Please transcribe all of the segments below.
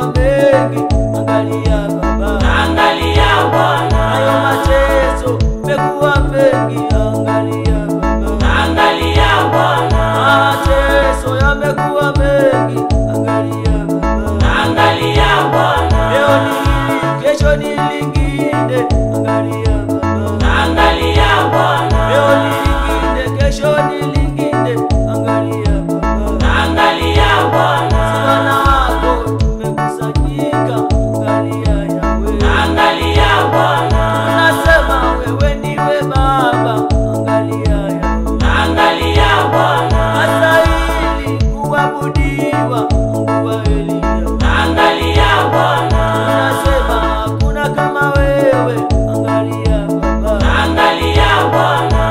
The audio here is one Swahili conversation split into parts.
yamekuwa mengi, angalia Baba. Angalia Bwana, Hayo mateso yamekuwa mengi, angalia Baba. angalia Bwana, Mateso yamekuwa mengi, angalia Baba. angalia Bwana, Leo ni hili, kesho ni lingine, angalia Baba. angalia Bwana, Leo ni lingine, kesho ni lingine, angalia Baba. angalia Bwana, Wana wako tumekusanyika, angalia Yawe. angalia Bwana, Tunasema wewe ndiwe Baba, angalia Yawe. angalia Bwana, Astahili kuabudiwa, Mungu wa Eliya. angalia Bwana, Tunasema hakuna kama wewe, angalia Baba. angalia Bwana.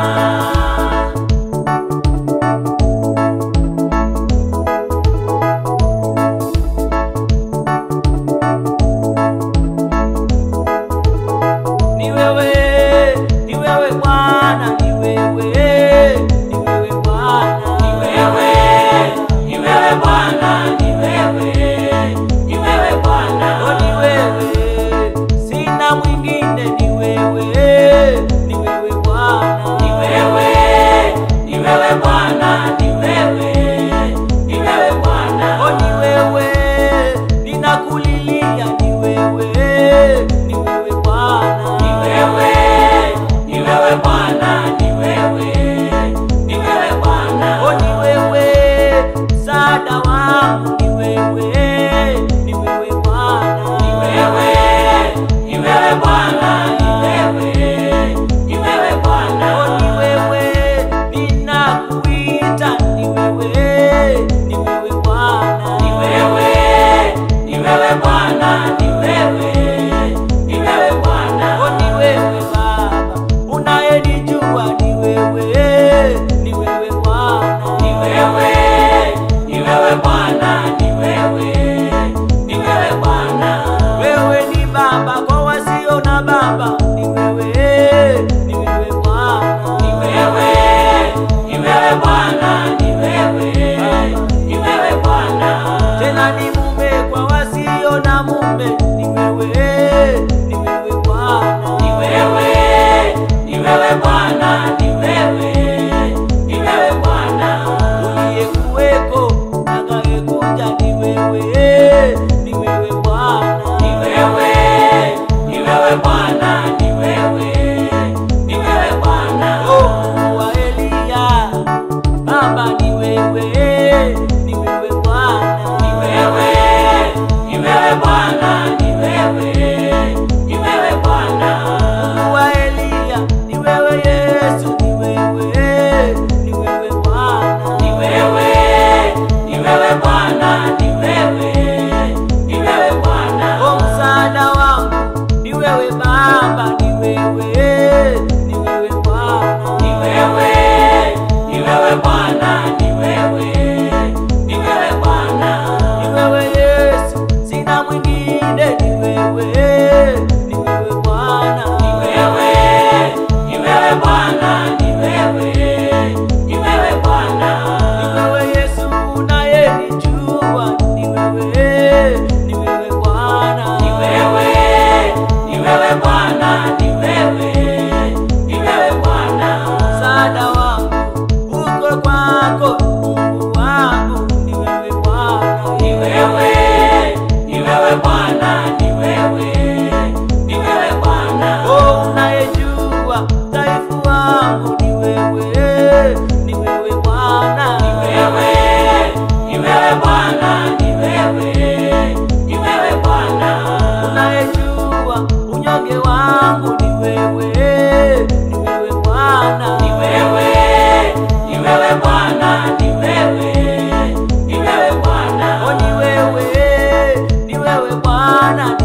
Ni wewe, ni wewe Bwana, ni wewe, ni wewe Bwana, Ni wewe, ni wewe Bwana, ni wewe, ni wewe Bwana. Oh, ni wewe, sina mwingine, ni wewe, ni wewe Bwana, Ni wewe, ni wewe Bwana, ni wewe, ni wewe Bwana. Oh, ni wewe, ninakulilia, ni wewe, ni wewe Bwana, Ni wewe, ni wewe Bwana, ni wewe, ni wewe Bwana. Oh, ni wewe, msaada wangu, ni wewe, ni wewe Bwana, Ni wewe, ni wewe Bwana, ni wewe, ni wewe Oh, Bwana. ni wewe, ninakuita, ni wewe, ni wewe Bwana, Ni wewe, ni wewe Bwana, ni wewe, ni wewe Bwana. Oh, ni wewe Baba, unayenijua, ni wewe, ni wewe Bwana, Ni wewe, ni wewe Bwana, ni wewe, ni wewe Bwana. wewe ni Baba kwa wasio na baba, ni wewe, ni wewe Bwana, Ni wewe, ni wewe Bwana, ni wewe, ni wewe Bwana. tena ni mume kwa wasio na mume, ni wewe, ni wewe Bwana, Ni wewe, ni wewe Bwana, ni wewe, ni wewe Bwana. uliyekuweko atakayekuja, ni wewe, ni wewe Bwana, Ni wewe, ni wewe Bwana, ni wewe, ni wewe Bwana. Oh, Mungu wa Eliya, Baba ni wewe, ni wewe Bwana, Ni wewe, ni wewe Bwana, ni wewe, ni wewe Bwana. Mungu wa Eliya, ni wewe Yesu, ni wewe, ni wewe Bwana, Ni wewe, ni wewe Bwana, ni wewe, ni wewe Bwana. Oh, msaada wangu, ni wewe Baba, ni wewe, ni wewe Bwana, Ni wewe, ni wewe Bwana, ni wewe, ni wewe Bwana. ni wewe Yesu, sina mwingine, ni wewe, ni wewe Bwana, Ni wewe, ni wewe Bwana, ni wewe, ni wewe Bwana. Ni wewe Yesu unayenijua, ni wewe, ni wewe Bwana, Ni wewe, ni wewe Bwana, ni wewe, ni wewe Bwana. msaada wangu uko kwako, Mungu wangu, ni wewe Bwana, Ni wewe, ni wewe Bwana, ni wewe, ni wewe Bwana. oh, unayejua dhaifu wangu, ni wewe, ni wewe Bwana, Ni wewe, ni wewe Bwana, ni wewe, ni wewe Bwana. unayejua unyonge wangu, ni wewe, ni wewe Bwana, Ni wewe, ni wewe Bwana, ni wewe, ni wewe Bwana. Oh, ni wewe, ni wewe Bwana,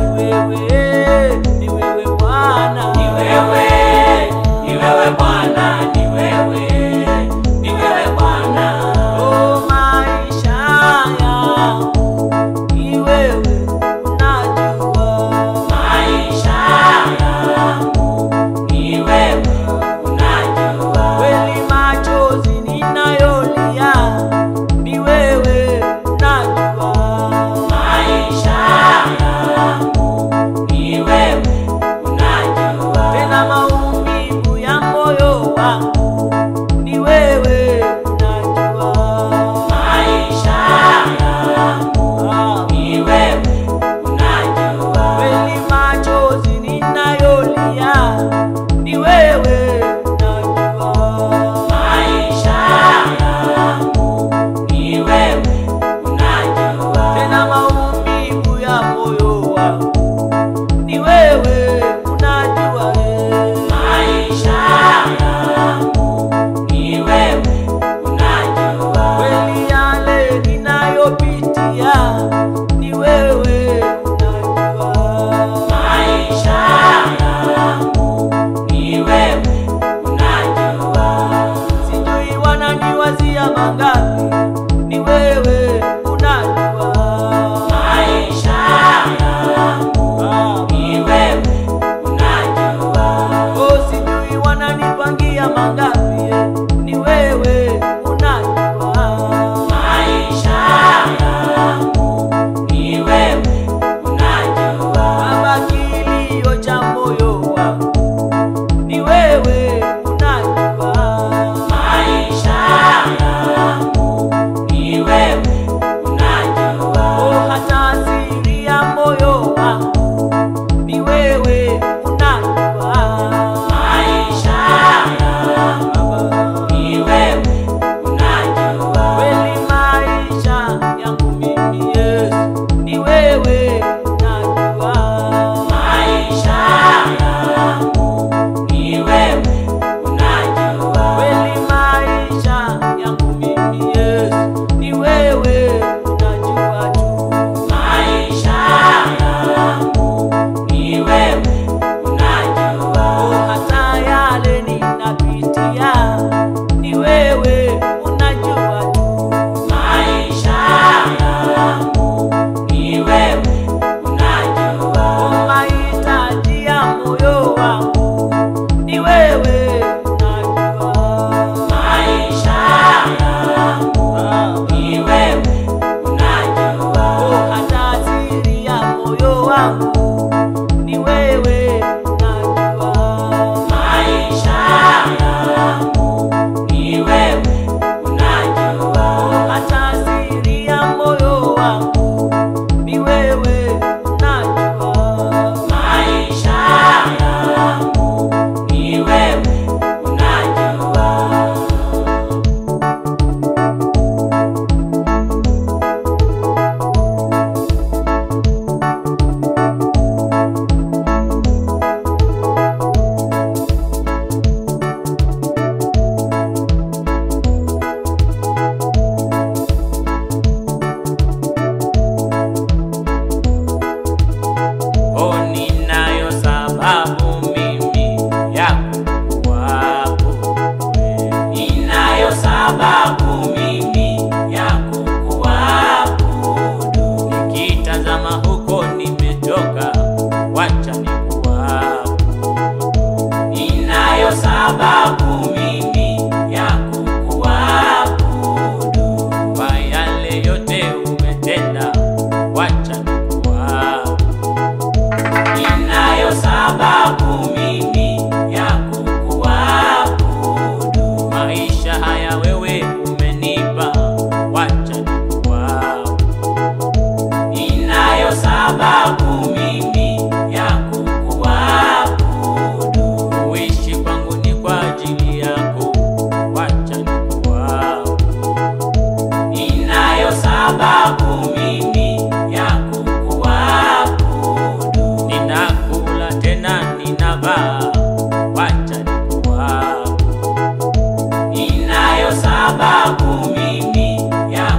wangu ni wewe unajua maisha yangu ni wewe unajua, hata siri ya moyo wangu ni wewe unajua maisha yangu ni wewe unajua. Oh, ninayo sababu mimi ya kukuabudu wewe. Ninayo sababu mimi ya kukuabudu, Nikitazama huko nimetoka, wacha nikuabudu. ninayo sababu mimi ya kukuabudu, Kwa yale yote umetenda, wacha nikuabudu. ninayo sababu mimi ya kukuabudu, Maisha haya wewe umenipa, wacha nikuabudu. ninayo sababu mimi ya kukuabudu, Kuishi kwangu ni kwa ajili yako, wacha nikuabudu. ninayo sababu mimi ya kukuabudu. Ninakula tena ninavaa, wacha nikuabudu. Ninayo sababu mimi ya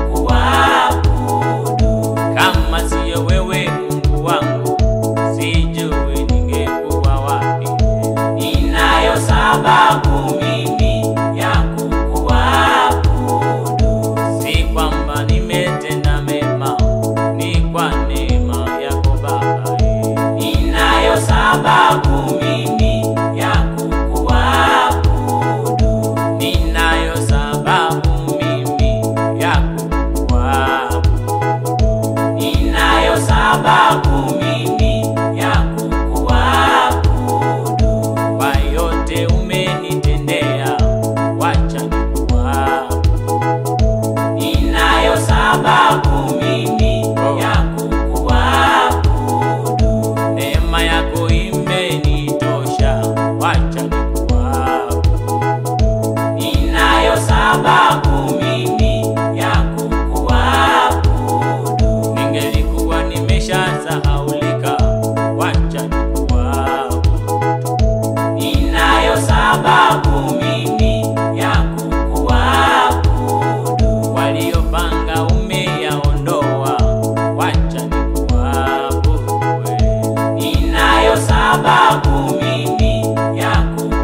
kukuabudu, Kama siyo wewe Mungu wangu, sijui ningekuwa wapi. ninayo sababu mimi ya kukuabudu, Si kwamba nimetenda mema, ni kwa neema yako Baba. ninayo sababu mimi ya kukuabudu, Ninayo sababu mimi ya kukuabudu. ninayo sababu mimi ya kukuabudu, Kwa yote umenitendea, wacha nikuabudu. ninayo sababu mimi ya kukuabudu. Neema yako imenitosha, wacha nikuabudu. Ninayo sababu mimi ya kukuabudu, Ningelikuwa nimeshasahaulika, wacha nikuabudu. ninayo sababu mimi ya kukuabudu, Waliopanga umeyaondoa, wacha nikuabudu wewe. ninayo sababu mimi ya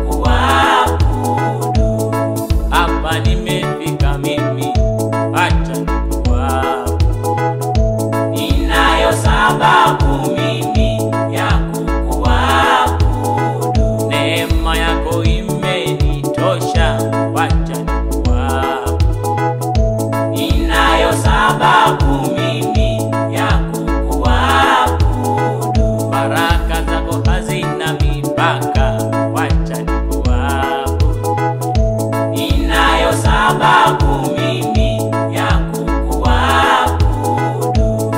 kukuabudu, Hapa nimefika mimi, wacha nikuabudu. ninayo sababu mimi ya kukuabudu, Neema yako imenitosha, wacha nikuabudu. ninayo sababu mimi ya kukuabudu. Baraka zako hazina mipaka, wacha nikuabudu. Ninayo sababu mimi ya kukuabudu,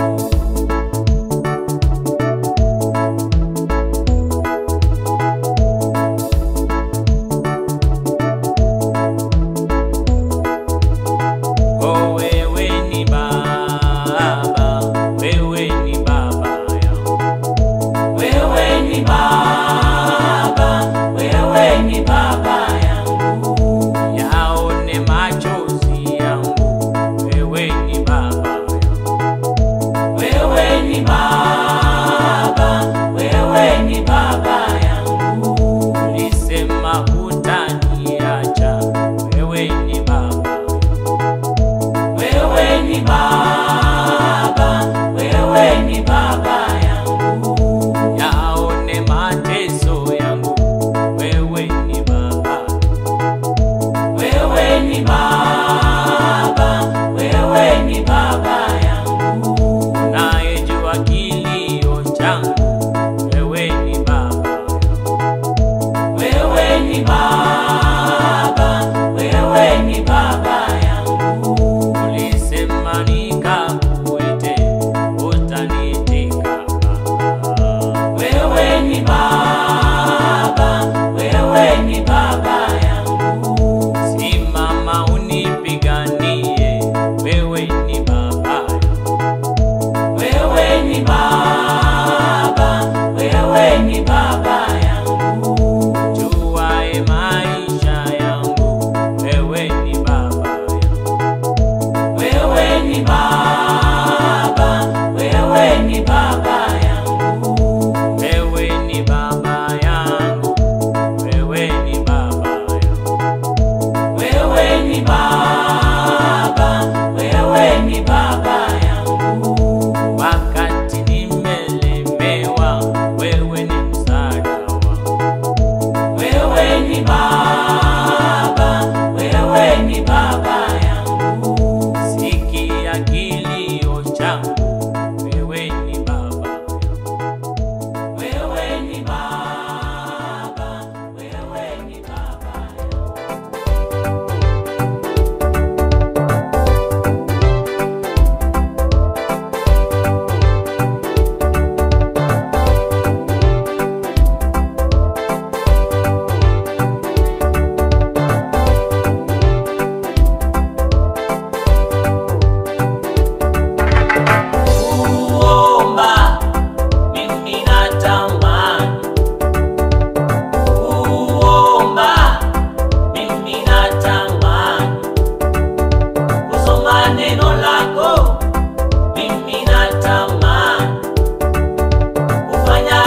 Oh, wewe ni Baba, wewe ni Baba yangu. wewe ni Baba, wewe ni Baba yangu, Yaone machozi yangu, wewe ni Baba yangu. wewe ni Baba, wewe ni Baba yangu, Ulisema hutaniacha, wewe ni Baba yangu. wewe ni Baba, wewe ni Baba yangu, Yaone machozi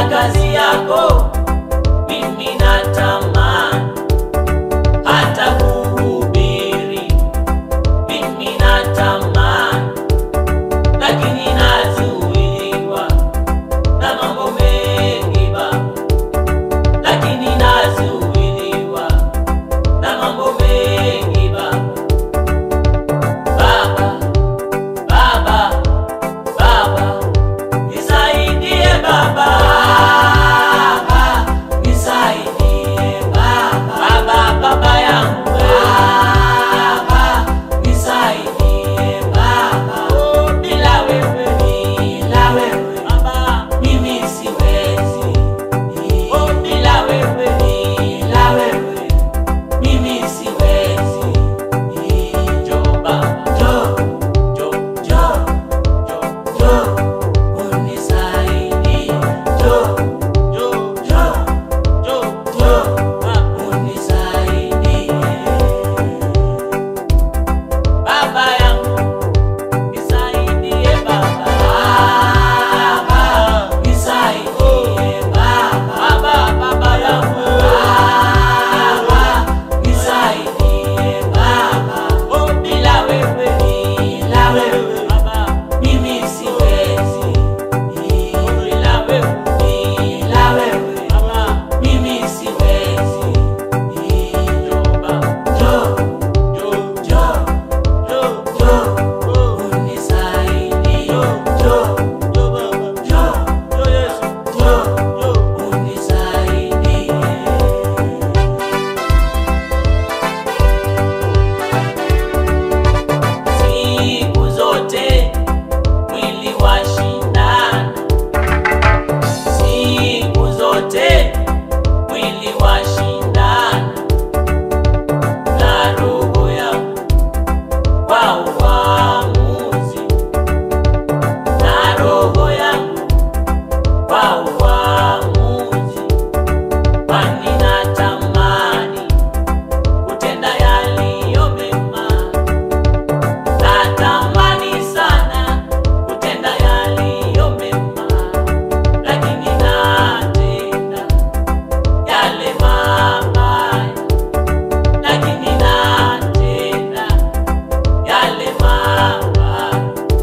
kazi yako mimi natamani hata kuhubiri mimi natamani lakini nazuiliwa na mambo mengi baba lakini nazuiliwa na mambo mengi baba baba baba baba nisaidie baba nisaidie baba baba baba yangu baba nisaidie baba oh, bila wewe bila wewe baba mimi siwezi oh, bila wewe bila wewe mimi siwezi jo baba jo jo jo jo jo unisaidie jo jo jo jo jo unisaidie baba yangu nisaidie baba baba nisaidie baba baba baba yangu baba nisaidie baba oh bila wewe bila wewe baba mimi siwezi bila wewe bila wewe baba mimi siwezi jo baba jo jo jo jo jo unisaidie jo jo baba jo jo Yesu jo jo unisaidie siku zote mwili wa shindana siku zote mwili wa shindana na roho yangu kwa uamuzi na roho yangu kwa uamuzi kwani natamani kutenda yaliyo mema natamani sana kutenda yaliyo mema lakini natenda yale mabaya lakini natenda yale mabaya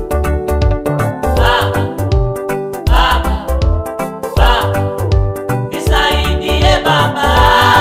baba baba baba nisaidie baba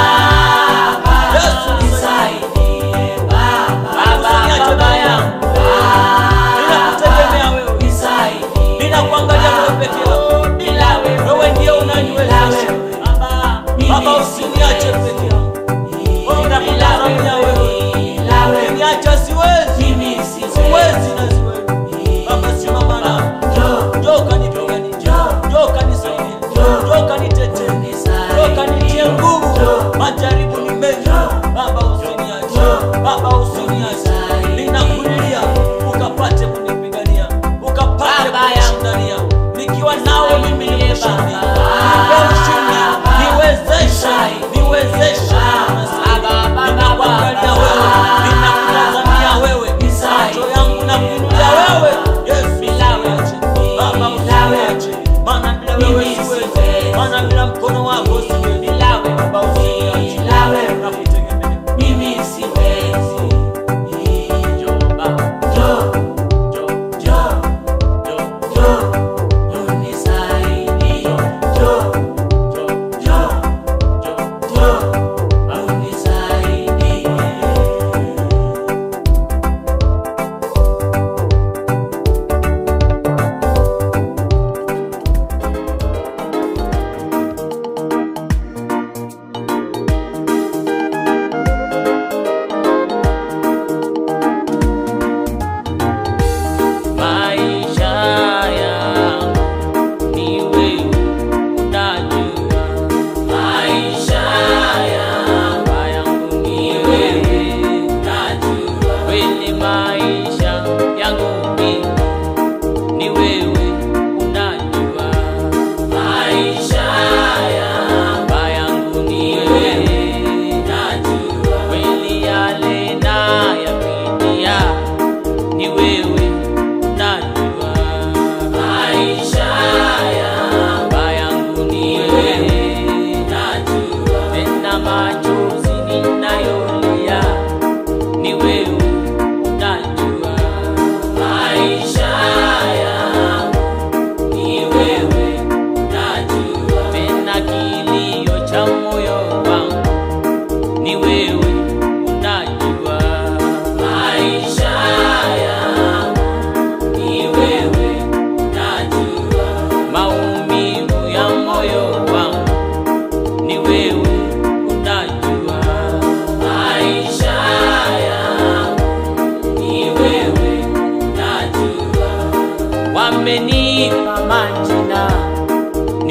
Yesu, nisaidie baba baba Usiniache baba yangu Ninakutegemea wewe. nisaidie Ninakuangalia wewe peke yako. bila wewe Wewe ndiye unaniwezesha. Bila wewe. Baba Baba, usiniache peke yangu. Oh, nakutazamia wewe. bila wewe Ukiniacha siwezi. mimi Siwezi na siwezi. Baba, simama nami. Njoo. Njoo kanipiganie. Njoo. Njoo kanisaidie. Njoo. Njoo kanitetee. Nisaidie. Njoo kanitie nguvu. Njoo. Majaribu ni mengi. Njoo. Baba, usiniache. Njoo. Baba, usiniache. Nisaidie. Ninakulilia ukapate kunipigania, ukapate Baba kunishindania. Nikiwa nawe mimi ni Nisaidie, mshindi. Baba. Nipe ushindi. Niwezeshe. Nisaidie. Niwezeshe. Baba, Baba, Ninakuangalia Baba. wewe. Ninakutazamia wewe. Nisaidie. Macho yangu nakuinulia wewe. Yesu, Bila wewe. usiniache. Baba, Bila wewe. usiniache. Maana bila wewe Mimi siwezi. siwezi. Maana bila mkono wako siwezi. Bila wewe. Baba, usiniache. Bila wewe. Nakutegemea. mimi siwezi Njoo Baba. Njoo. Njoo. Njoo. Njoo. Njoo. unisaidie Njoo. Njoo. Njoo. Njoo. Njoo. unisaidie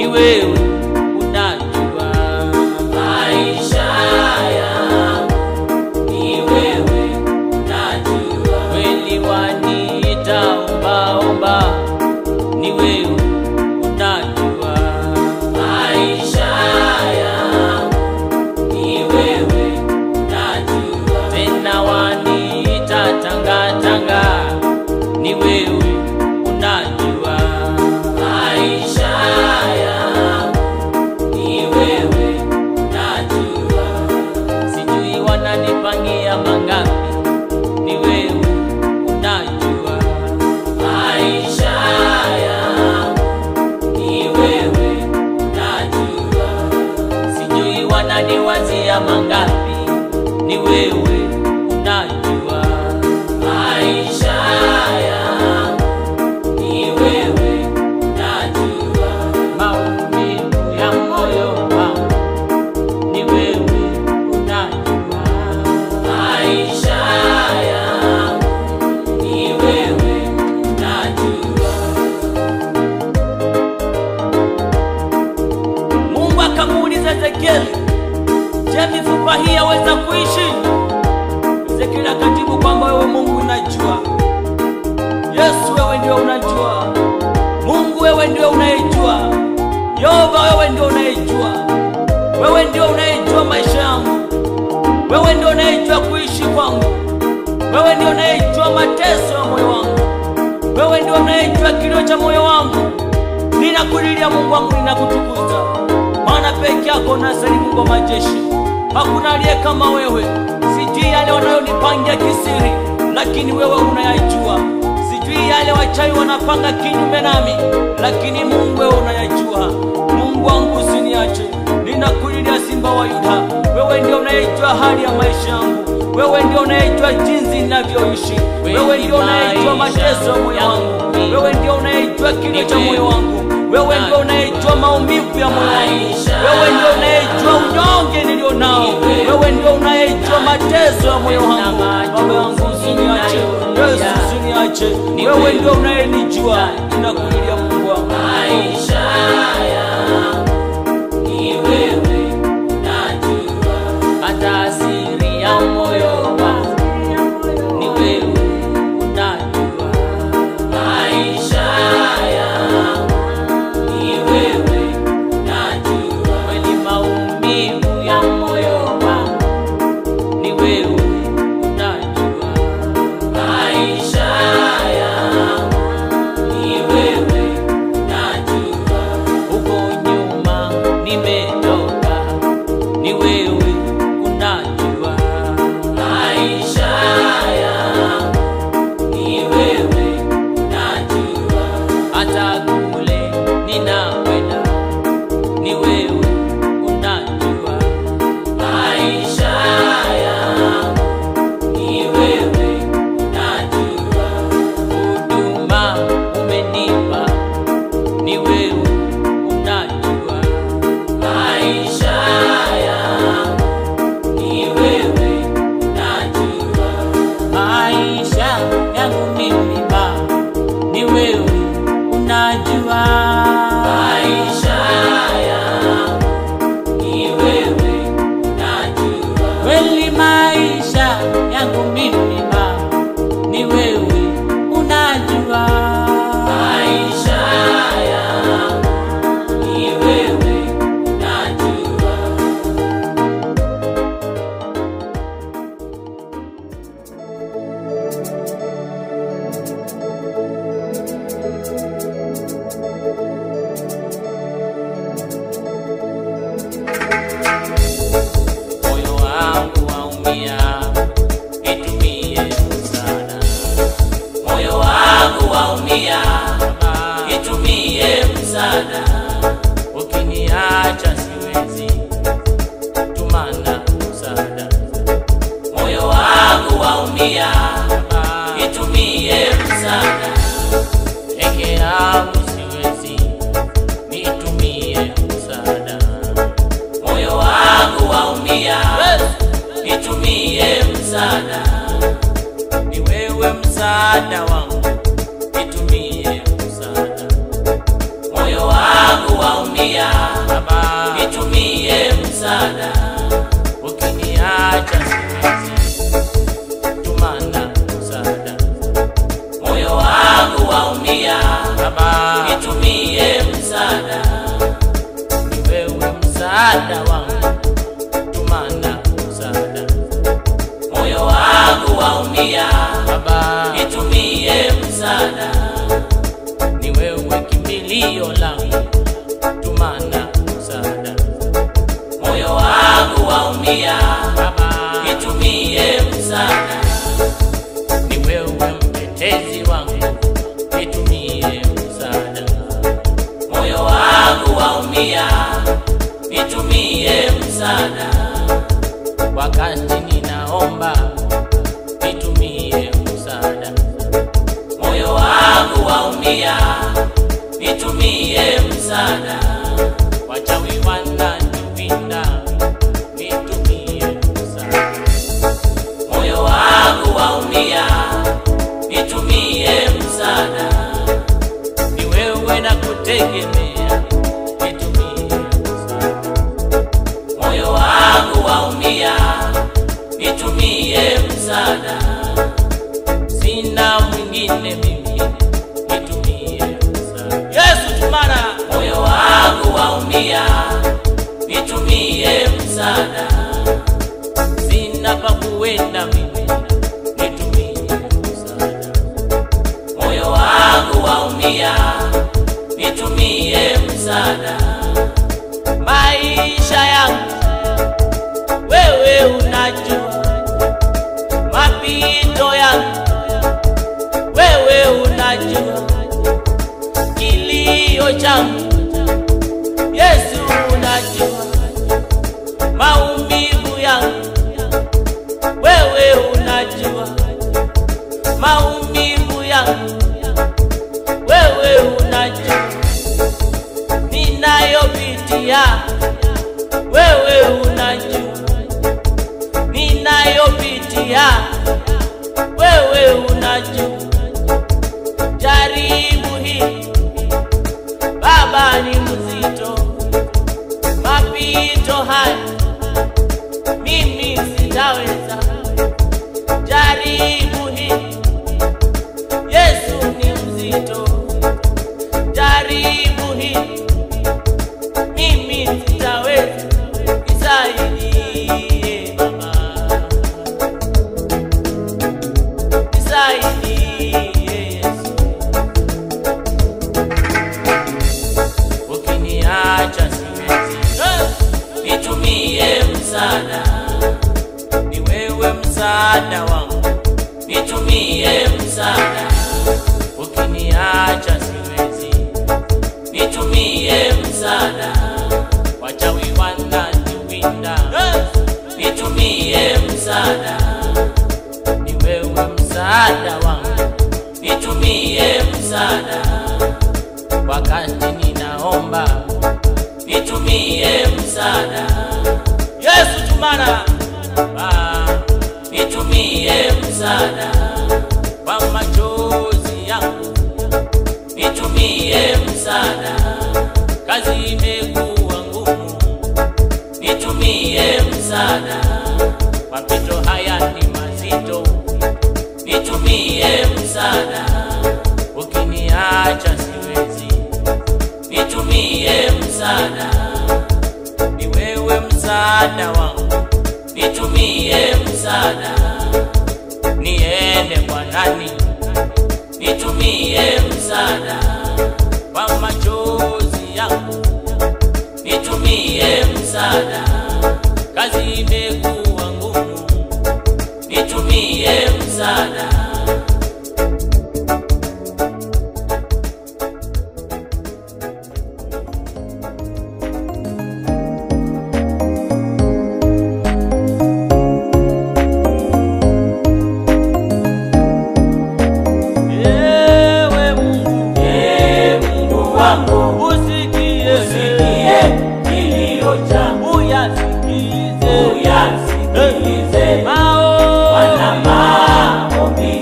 wewe unajua maisha yangu ni wewe unajua kweli waniita ombaomba ni wewe unajua maisha yangu ni wewe unajua tena waniita tangatanga ni wewe unajua maisha yangu ni wewe unajua sijui wananipangia mangapi ni wewe unajua maisha yangu ni wewe unajua sijui wananiwazia mangapi ni wewe unajua maisha yangu ni wewe unajua maumivu ya moyo wangu ni wewe unajua maisha yangu ni wewe unajua Mungu akamuuliza Ezekieli, je, mifupa hii yaweza kuishi? Ezekieli akajibu kwamba wewe Mungu unajua. Yesu, wewe ndio unajua. Mungu, wewe ndio unayejua. Yehova, wewe ndio unayejua. Wewe ndio unayejua maisha yangu. Wewe ndio unayejua kuishi kwangu. Wewe ndio unayejua mateso ya moyo wangu. Wewe ndio unayejua kilio cha moyo wangu. Ninakulilia Mungu wangu, ninakutukuza, maana peke yako unastahili, Mungu wa majeshi. Hakuna aliye kama wewe. Sijui yale wanayonipangia kisiri, lakini wewe unayajua. Sijui yale wachawi wanapanga kinyume nami, lakini Mungu wewe unayajua. Mungu wangu usiniache, ninakulilia Simba wa Yuda, wewe ndio unayejua hali ya maisha yangu, wewe ndio unayejua jinsi ninavyoishi, wewe ndio unayejua mateso ya moyo wangu, wewe ndio unayejua kilio cha moyo wangu, wewe ndio unayejua maumivu ya moyo wangu, wewe ndio unayejua unyonge nilio nao, wewe ndio unayejua mateso ya moyo wangu. Baba yangu usiniache, Yesu usiniache, wewe ndio unayenijua, ninakulilia Mungu wangu. maisha yangu ni wewe unajua hata asiri ya moyo wangu ni wewe unajua maisha yangu ni wewe unajua kweli maumivu ya moyo wangu ni wewe unajua maisha yangu ni wewe unajua huko nyuma nimetoka ni wewe unajua maisha yangu ni wewe unajua hata kule ninakwenda ni wewe unajua maisha yangu ni wewe unajua huduma umenipa ni wewe unajua maisha yangu ni wewe unajua maisha yangu mimi baba ni wewe unajua maisha yangu ni wewe unajua kweli maisha yangu mimi baba ni wewe unajua maisha yangu ni wewe unajua moyo wangu waumia itumie msaada moyo wangu waumia itumie msaada ukiniacha siwezi tumana msaada moyo wangu waumia itumie msaada peke yangu siwezi nitumie msaada moyo wangu waumia itumie msaada ni wewe msaada wangu nitumie msaada moyo wangu waumia msaada wangu, tumana msaada moyo wangu waumia, Baba, nitumie msaada, ni wewe kimbilio langu, tumana msaada moyo wangu waumia, Baba, nitumie msaada, ni wewe mtetezi wangu, nitumie msaada moyo wangu waumia, nitumie msaada, wakati ninaomba, nitumie msaada moyo wangu waumia, nitumie msaada, wachawi wananipinda, nitumie msaada moyo wangu waumia, nitumie msaada, ni wewe na kutegemea, nitumie msaada moyo wangu waumia, nitumie msaada, sina mwingine mimi, nitumie msaada Yesu tumana moyo wangu waumia, nitumie msaada, sina pa kuenda mimi, nitumie msaada moyo wangu waumia, nitumie msaada, maisha yangu wewe unajua, mapito yangu wewe unajua, kilio changu Yesu unajua, maumivu yangu wewe unajua, maumivu yangu wewe unajua ninayopitia wewe unajua, ninayopitia wewe unajua. Jaribu hili Baba ni mzito, mapito haya mimi sitaweza. Jaribu hili Yesu ni mzito, jaribu hili mimi sitaweza, nisaidie Baba, nisaidie Yesu, ukiniacha siwezi, nitumie msaada, ni wewe msaada wangu, nitumie msaada, ukiniacha siwezi, nitumie msaada, wachawi wananiwinda, nitumie msaada, ni wewe msaada wangu, nitumie msaada, wakati ninaomba nitumie msaada, Yesu tumana ah, nitumie msaada, kwa machozi yangu nitumie msaada, kazi imekuwa ngumu, nitumie msaada, mapito haya ni mazito, nitumie msaada, ukiniacha siwezi, nitumie msaada, ni wewe msaada wangu, nitumie msaada, niende kwa nani? nitumie msaada, Kwa machozi yangu nitumie msaada, kazi imekuwa ngumu, nitumie msaada, Ewe Mungu, Ee Mungu wangu, usikie, usikie kilio changu, uyasikize uyasikilize maombi wana maombi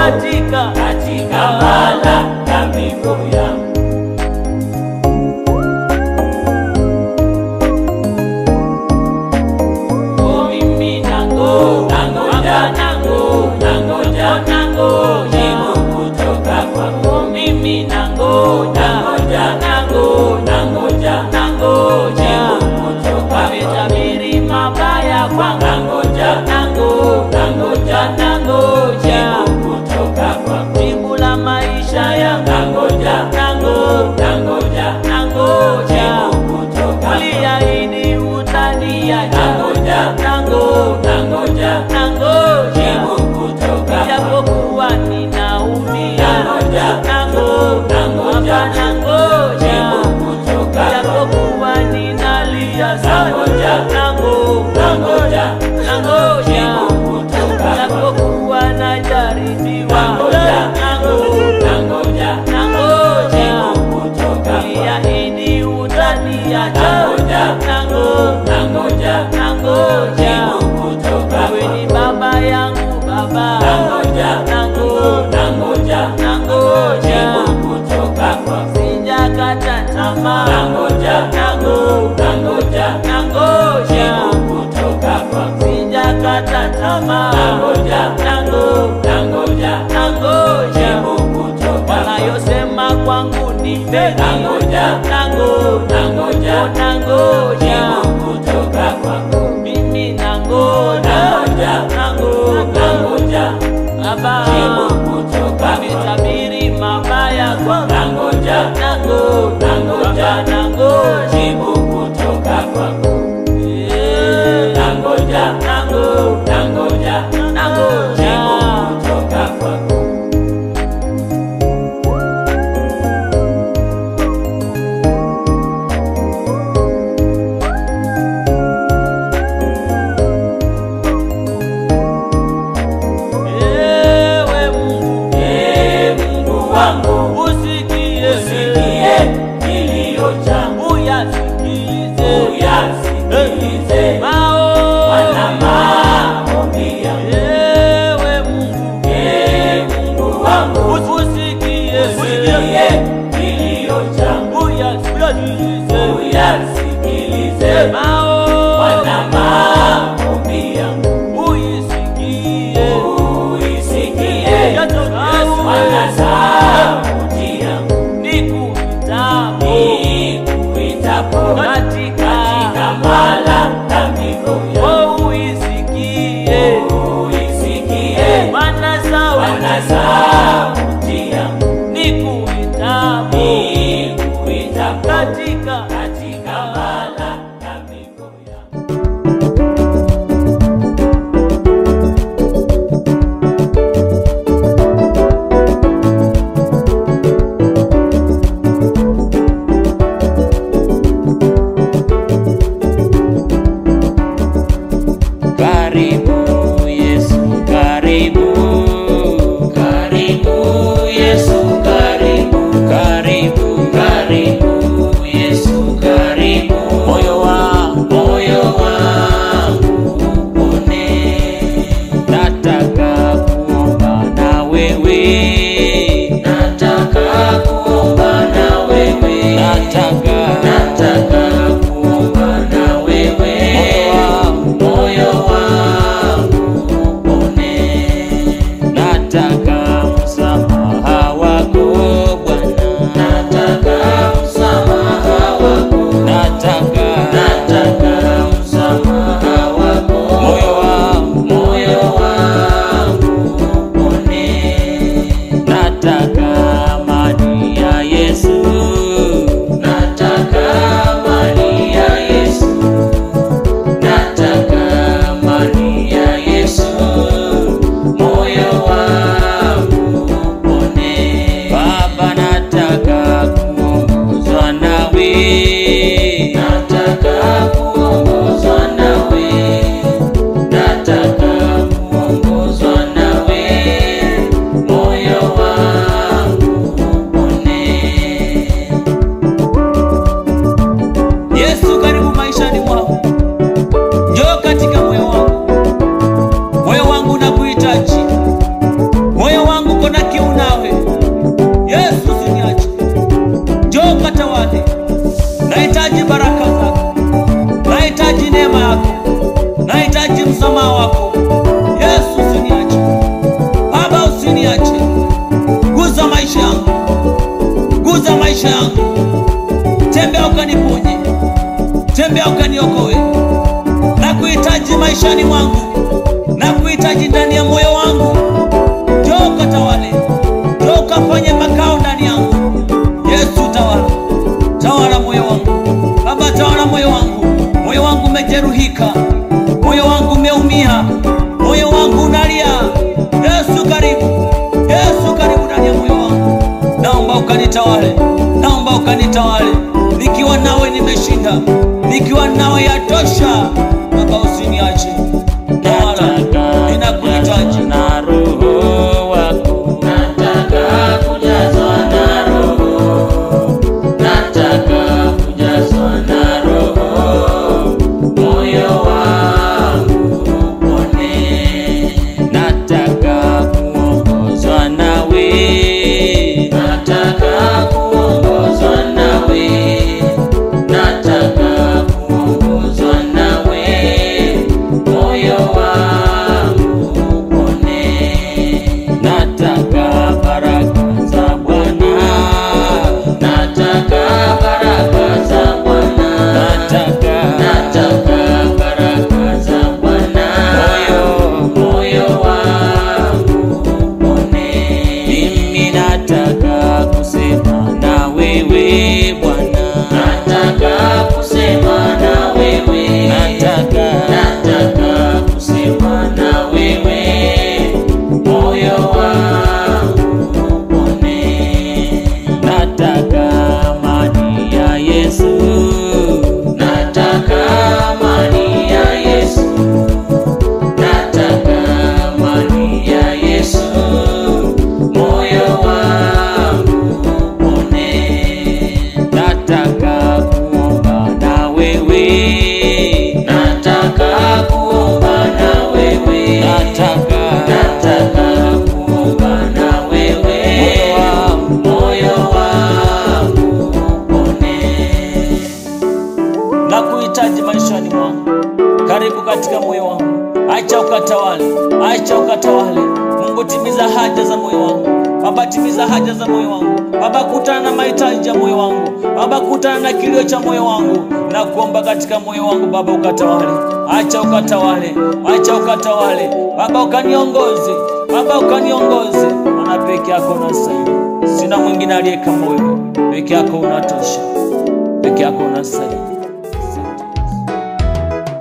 katika katika malalamiko yangu. Oh, mimi nango Nangoja, nango nangoja, nango jibu kutoka kwako. Oh, mimi nangoja Nangoja, nangoja nangoja, nangoja jibu kutoka kwako. wametabiri mabaya kwangu Nangoja, nangoja nangoja, nangoja jibu kutoka kwako. jibu la maisha yangu Nangoja, nangoja nangoja, nangoja jibu kutoka kwako. uliahidi utaniacha Nangoja, nangoja nangoja, nangoja jibu kutoka kwako. japokuwa ninaumia Nangoja, nangoja nangoja, hapa nangoja jibu kutoka kwako. japokuwa ninalia sana Nangoja, nangoja nangoja, nangoja jibu kutoka kwako. japokuwa najaribiwa Nangoja, nangoja nangoja, nangoja jibu kutoka kwako. uliahidi utaniacha Nangoja, nangoja nangoja, nangoja jibu kutoka wewe ni kwako. baba yangu baba Nangoja, nangoja nangoja, nangoja jibu kutoka kwako. sijakata tamaa Nangoja, nangoja nangoja, nangoja jibu kutoka kwako. sijakata tamaa Nangoja, nangoja nangoja, nangoja jibu kutoka kwako. wanayosema kwangu ni feki Nangoja, nangoja nangoja, nangoja jibu kutoka kwako. mimi nangoja Nangoja, nangoja nangoja, baba jibu kutoka kwako. wametabiri mabaya kwangu Nangoja, nangoja nangoja, nangoja jibu kutoka kwako. Eh, Nangoja, nangoja nangoja, nangoja jibu kutoka kwako. ewe Mungu Ee Mungu wangu, usikie usikie kilio changu, uyasikilize uyasikilize mao Bwana maombi yangu. ewe Mungu Ee Mungu wangu, usikie usikie kilio changu, uyasikilize uyasikilize mao Bwana maombi yangu. uisikie Uisikie yatokawe Bwana sauti yangu, nikuitapo nikuitapo katika katika malalamiko yangu. oh uisikie Uisikie Bwana Bwana sauti sauti yangu, nikuitapo nikuitapo katika katika malalamiko yangu. Karibu Yesu, karibu. Karibu Yesu, karibu. Karibu, karibu Yesu, karibu. Moyo wa moyo wangu upone. Nataka kuomba na wewe. Nataka kuomba na wewe. Nataka nataka kuomba na wewe. Moyo wangu upone. Nataka msamaha wako Bwana. Nataka msamaha wako. Nataka nataka msamaha wako. Moyo wangu moyo wangu upone. Nataka amani ya Yesu. Nataka amani ya Yesu. Nataka amani ya Yesu, moyo wangu upone. Baba, nataka kuongozwa nawe, nataka kuongozwa nawe, nataka kuongozwa nawe, moyo wangu upone. Yesu karibu maishani mwangu, njoo katika moyo wangu. Moyo wangu nakuhitaji, moyo wangu nakuombea ukaniokoe na kuhitaji maishani mwangu na kuhitaji ndani ya moyo wangu njoo ukatawale njoo ukafanye makao ndani yangu yesu tawala tawala moyo wangu baba tawala moyo wangu moyo wangu umejeruhika moyo wangu umeumia moyo wangu unalia yesu karibu yesu karibu ndani ya moyo wangu naomba ukanitawale naomba ukanitawale nikiwa nawe nimeshinda nikiwa nawe yatosha baba usiniache tawala ninakuhitaji na roho wako Nataka kujazwa na Roho, nataka kujazwa na Roho, moyo wangu upone. nataka kuongozwa nawe Nataka kuongozwa nawe, nataka kuongozwa nawe, moyo wangu upone. nataka baraka za bwana Nataka baraka za Bwana, nataka nataka baraka za Bwana, moyo moyo wangu upone. mimi nataka kusema na wewe bwana Nataka kusema na wewe, nataka nataka kusema na wewe, moyo wangu upone. nataka amani ya yesu Nataka amani ya Yesu, nataka amani ya Yesu, moyo wangu upone. nataka kuomba na wewe Nataka kuomba na wewe, nataka nataka kuomba na wewe, moyo wangu moyo wangu upone. na kuhitaji maishani mwangu karibu katika moyo wangu acha ukatawale acha ukatawale mungu timiza haja za moyo wangu baba timiza haja za moyo wangu baba kutana na mahitaji ya moyo wangu baba kutana na kilio cha moyo wangu na kuomba katika moyo wangu baba ukatawale acha ukatawale acha ukatawale baba ukaniongoze baba ukaniongoze maana peke yako unastahili sina mwingine aliye kama wewe peke yako unatosha peke yako unastahili Asante Yesu.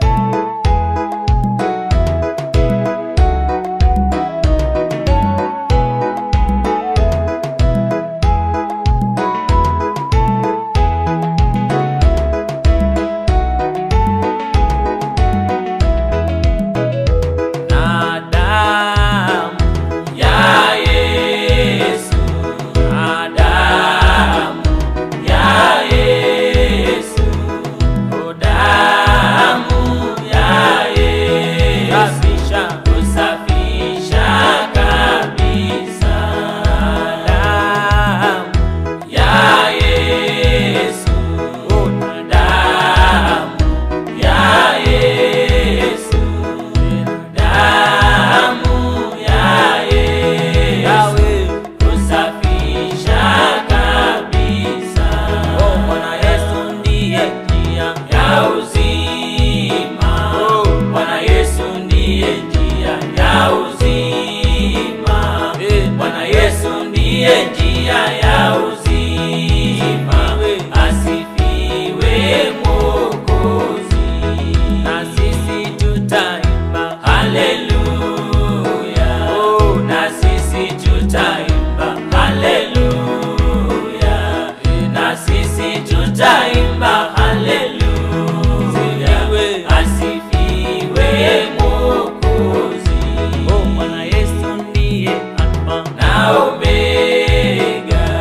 na damu Ya Yesu, na damu ya Yesu, o damu ya Yesu, safisha kusafisha kabisa. damu Ya Yesu, o damu ya Yesu, damu ya Yesu, yawe kusafisha kabisa. o bwana yesu ndiye njia ya uzima. Oh. Bwana Yesu ndiye njia ya uzima. Eh. Bwana Yesu ndiye njia ya uzima. Asifiwe Mwokozi. na sisi tutaimba Haleluya. Oh. Na sisi tutaimba haleluya. Na sisi tutaimba haleluya. Asifiwe. Asifiwe Mwokozi. o bwana yesu ndiye alfa Na Omega.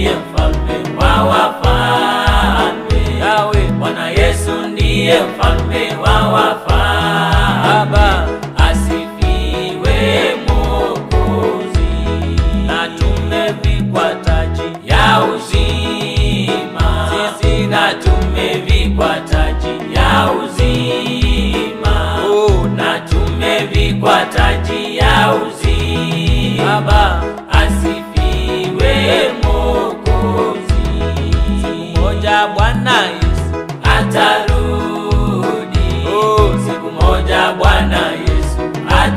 ndiye mfalme wa wafalme. Yawe Bwana Yesu ndiye mfalme wa wafalme. Baba Asifiwe Mwokozi. na tumevikwa taji ya uzima, Sisi na tumevikwa taji ya uzima, Oh, na tumevikwa taji ya uzima. Baba Asifiwe Mwokozi. siku moja Bwana Yesu atarudi. Oh. Siku moja Bwana Yesu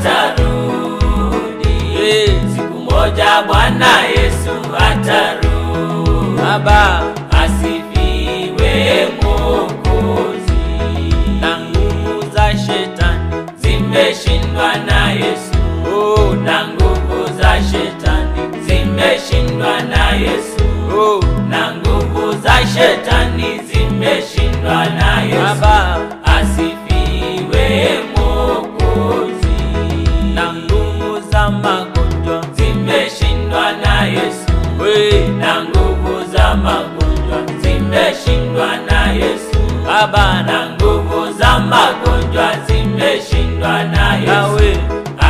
atarudi. Eh. Siku moja Bwana Yesu atarudi. Baba Asifiwe Mwokozi. na nguvu za shetani Zimeshindwa na Yesu. Oh, Na nguvu za shetani zimeshindwa na Yesu. oh, Na nguvu za shetani zimeshindwa na Yesu. Baba Asifiwe Mwokozi. na nguvu za magonjwa Zimeshindwa na Yesu. we Na nguvu za magonjwa zimeshindwa na Yesu. Baba na Na nguvu za magonjwa zimeshindwa na Yesu. Yawe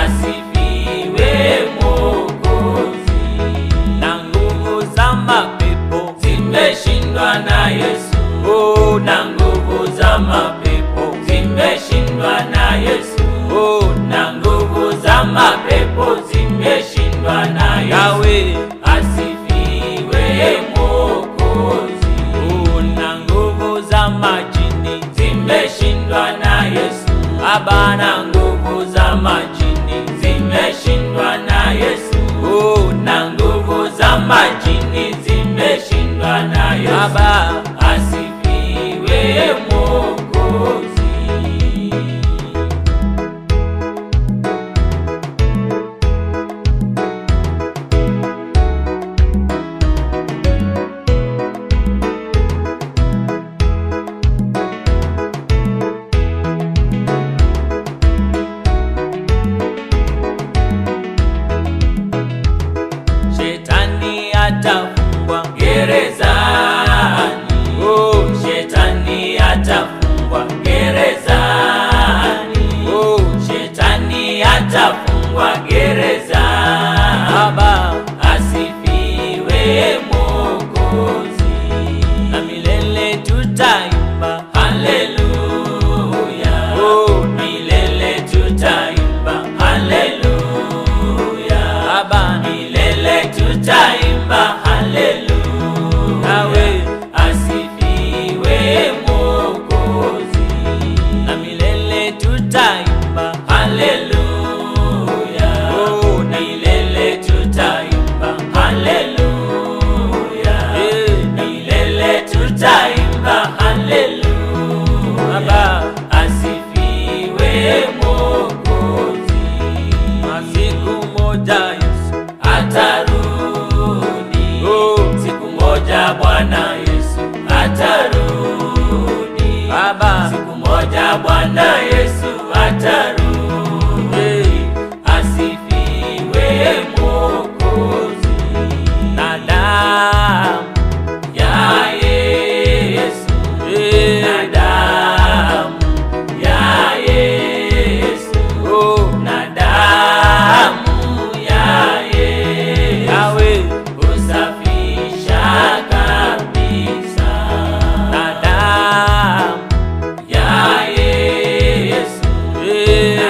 Asifiwe Mwokozi. na nguvu za mapepo Zimeshindwa na Yesu. oh, Na nguvu za mapepo zimeshindwa na Yesu. oh, Na nguvu za mapepo zimeshindwa na Yesu. Yawe Asifiwe Mwokozi. oh, na nguvu za majini Zimeshindwa na Yesu. Baba na Na nguvu za majini zimeshindwa na Yesu. oh, Na nguvu za majini zimeshindwa na Yesu. Baba Asifiwe Mwokozi. shetani atafungwa Gerezani, oh, shetani atafungwa gerezani. oh, Shetani atafungwa gerezani. Baba Asifiwe Mwokozi. na milele tutaimba Haleluya. Oh. Milele tutaimba haleluya. Baba Milele tutaimba haleluya. Yawe Asifiwe Mwokozi. na milele tutaimba Haleluya. Oh, na Milele tutaimba haleluya. Eh. Milele tutaimba haleluya. Baba Asifiwe Mwokozi. na siku moja Yesu Atarudi. Oh. Siku moja Bwana Yesu atarudi. Baba Siku moja Bwana Yesu atarudi. eh, Asifiwe Mwokozi. na damu Ya Yesu. eh, Na damu ya Yesu. oh, Na damu ya Yesu. Yawe Husafisha kabisa. na damu Ya Yesu. eh, Na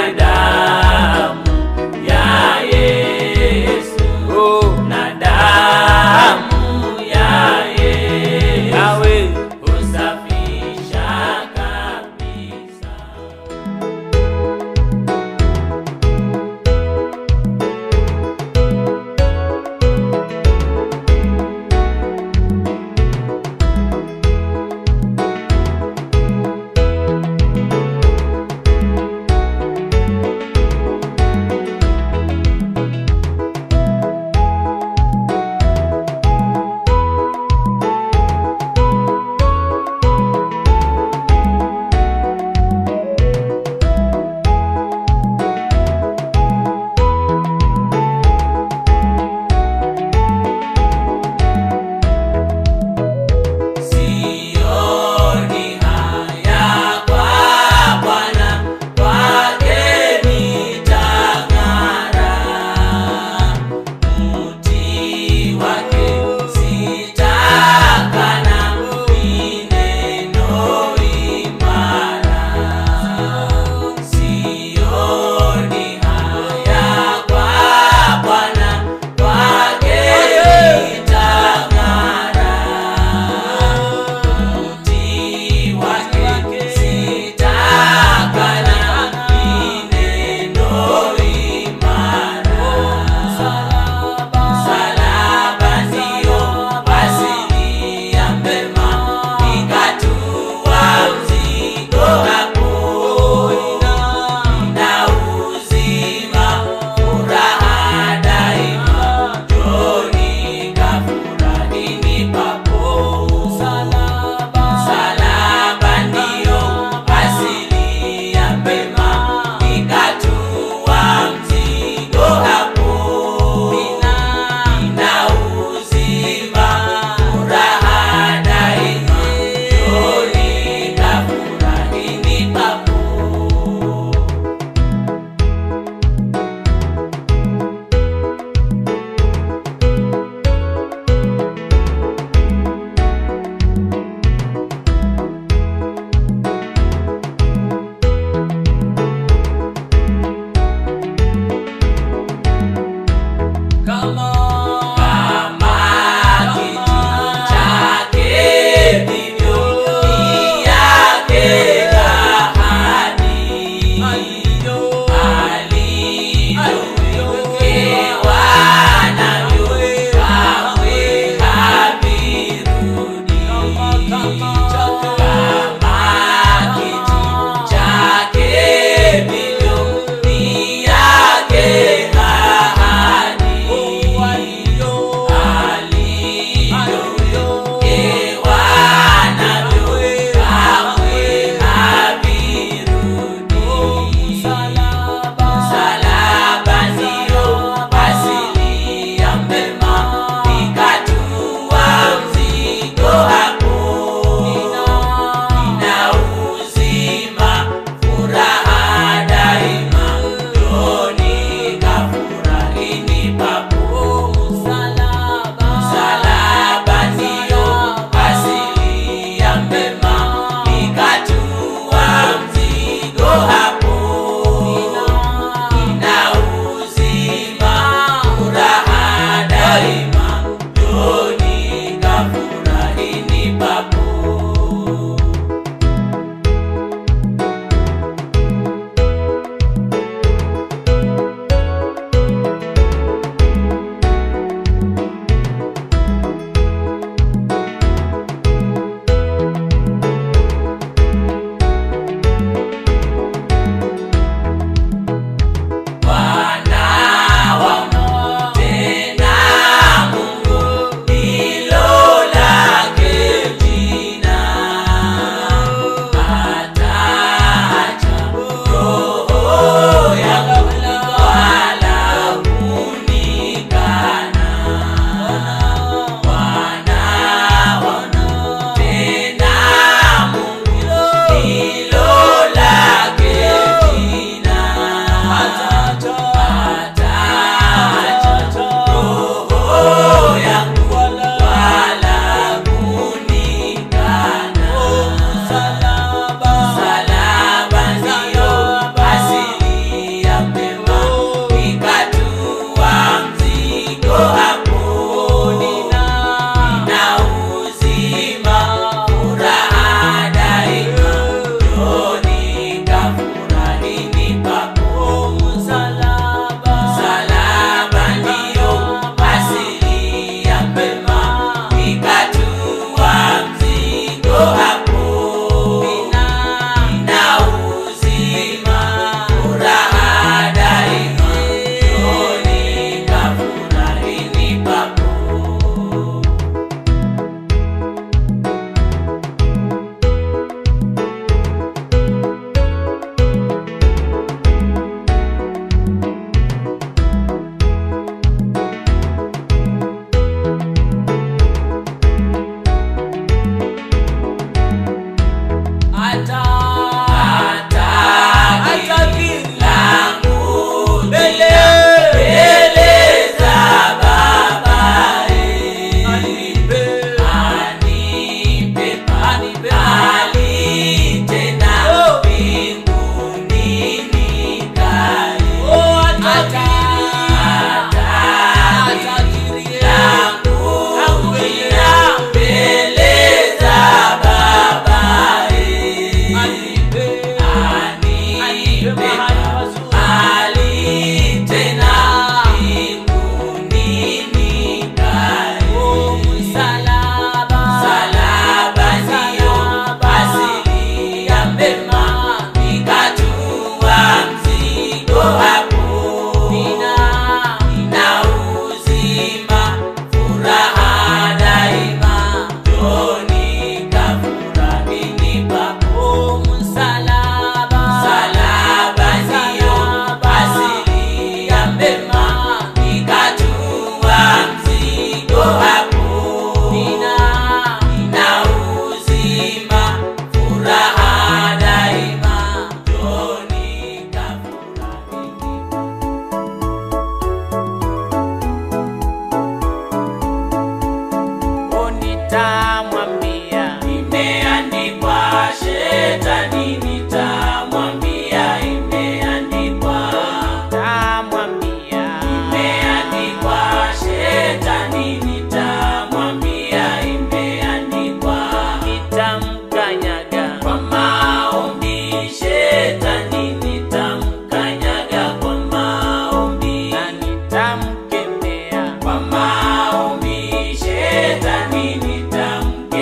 nitamwambia Imeandikwa, shetani nitamwambia, imeandikwa. nitamwambia Imeandikwa, shetani nitamwambia, imeandikwa. nitamkanyaga Kwa maombi, shetani nitamkanyaga kwa maombi. na nitamkemea Kwa maombi, shetani nitamkemea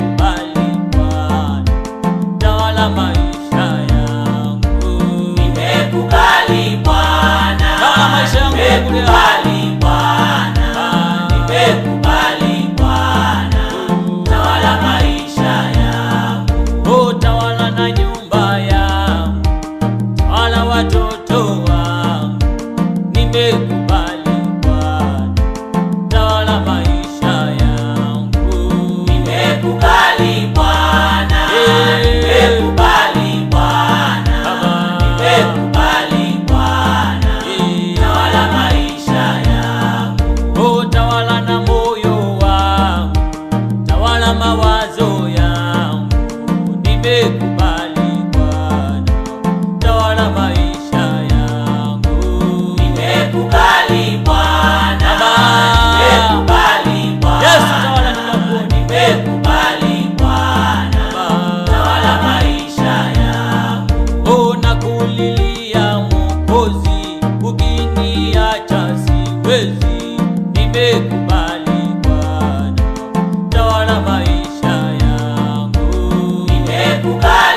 nimekubali Bwana, tawala maisha yangu. Nimekubali Bwana, Tawala maisha yangu, nimekubali Bwana, nimekubali Bwana, tawala maisha yangu. Oh, tawala na nyumba yangu, tawala watoto wangu, nimekubali Bwana, tawala maisha yangu. Nimekubali Bwana, nimekubali Bwana, nimekubali Bwana, tawala maisha yangu. Oh, tawala na moyo wangu, tawala mawazo yangu, nimekubali Bwana, tawala maisha yangu. Nimekubali Bwana, Baba. nimekubali Bwana, Yesu, tawala ninakuona. nimekubali Bwana, tawala maisha yangu. Oh, nakulilia Mwokozi, ukiniacha siwezi, nimekubali Bwana, tawala maisha yangu. Nimekubali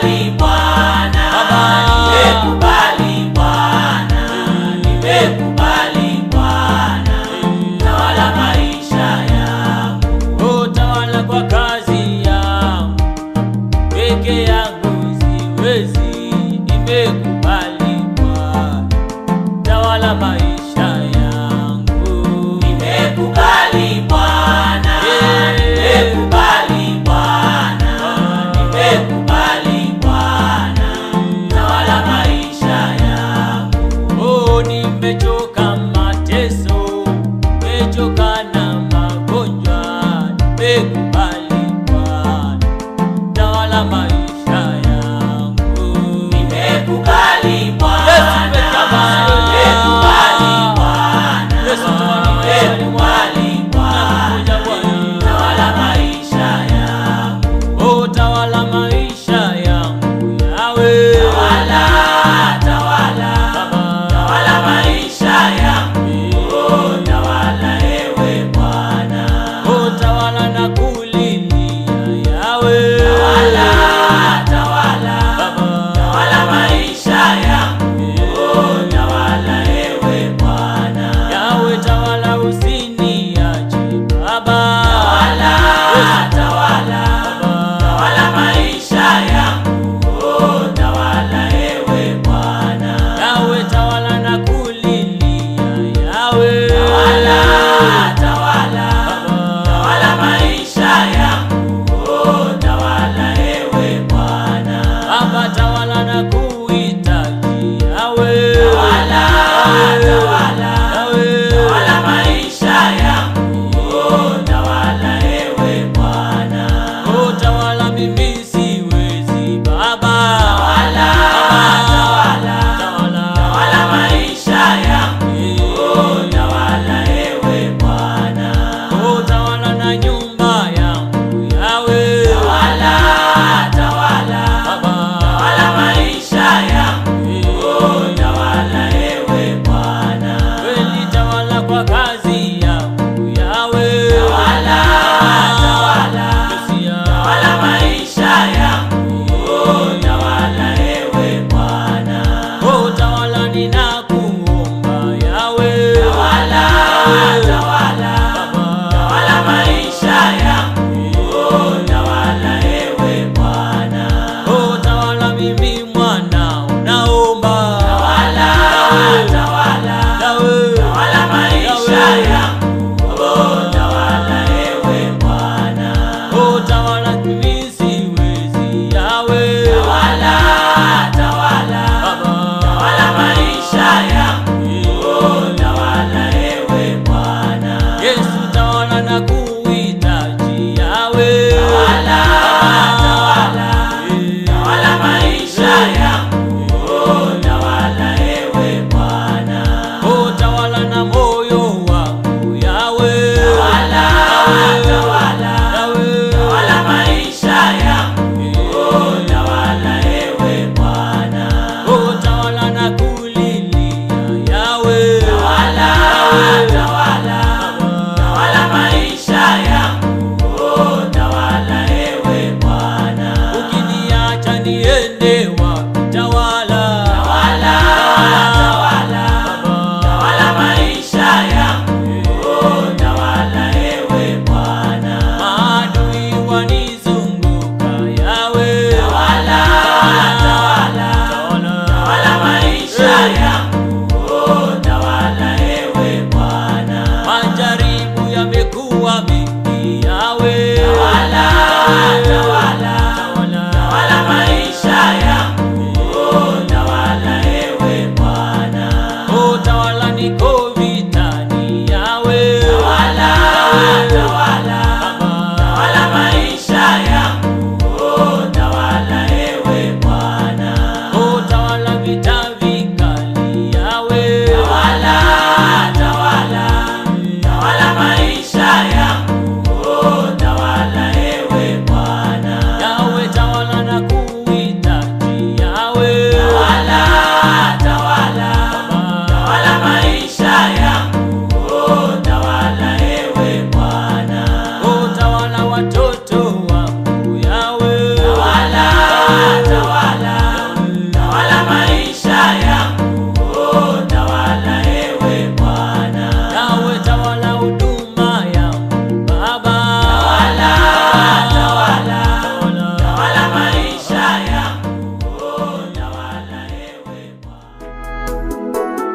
tawala, tawala maisha yangu, oh, tawala ewe Bwana. Utawala niko vitani yawe Tawala, tawala, tawala maisha yangu, oh, tawala ewe Bwana. Utawala vita vikali yawe Tawala, tawala, tawala maisha yangu, oh, tawala ewe Bwana. yawe tawala na kuhitaji yawe Tawala, tawala, tawala maisha yangu, oh, tawala ewe Bwana. Utawala watoto wangu yawe Tawala, tawala, tawala maisha yangu, oh, tawala ewe Bwana. yawe tawala huduma yangu Baba Tawala, tawala, tawala maisha yangu, oh, tawala ewe Bwana.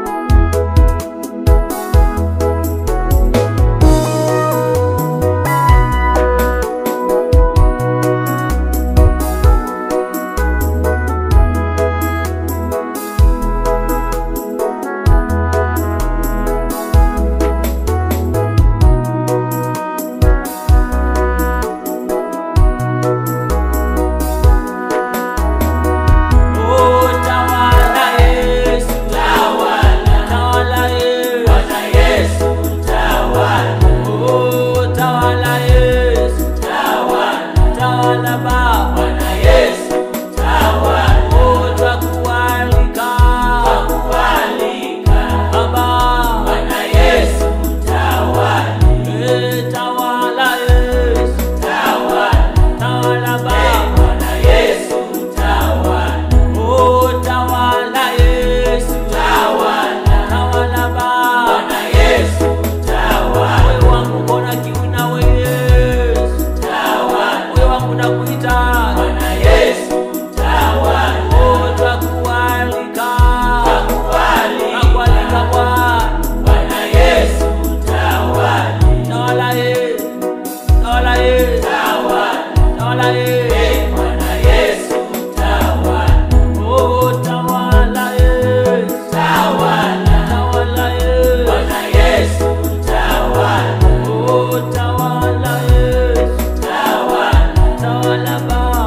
Oh, tawala Yesu Tawala, tawala Yesu Bwana Yesu, tawala, Oh, tawala Yesu tawala, tawala Baba Bwana Yesu, tawala, Oh, twakualika kualika, Baba Bwana Yesu, tawala, Eh, tawala Yesu tawala, tawala eh, Baba Bwana Yesu, tawala, Oh, tawala Yesu tawala, tawala Baba Bwana Yesu, tawala, Moyo wangu kona kiu nawe Yesu tawala, Moyo wangu nakuita Bwana Yesu, tawala, Oh, twakualika kualika, Twakualika Bwana Bwana Yesu, tawala, Tawala Yesu Tawala Yesu tawala, Tawala Yesu eh, Bwana Yesu, tawala, Oh, tawala Yesu tawala, Tawala Yesu Bwana Yesu, tawala, Oh, tawala Yesu tawala, Tawala Baba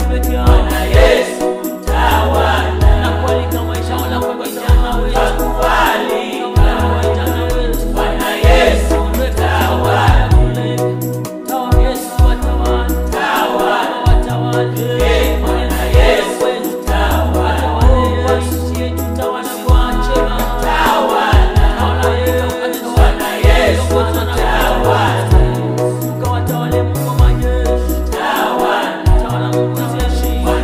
peke yao. Bwana Yesu tawala, Nakualika maisha wala kwa vijana wetu. nakualika Kwa vijana wetu. Bwana Yesu tawala, Tawala Yesu watawale. tawala, Watawale. Eh, Bwana Yesu tawala, Watawale nchi yetu, tawala kwa chema. tawala, Tawala Yesu. Bwana Yesu tawala, Ukawatawale Mungu wa majeshi. tawala, Tawala Mungu wa majeshi. Bwana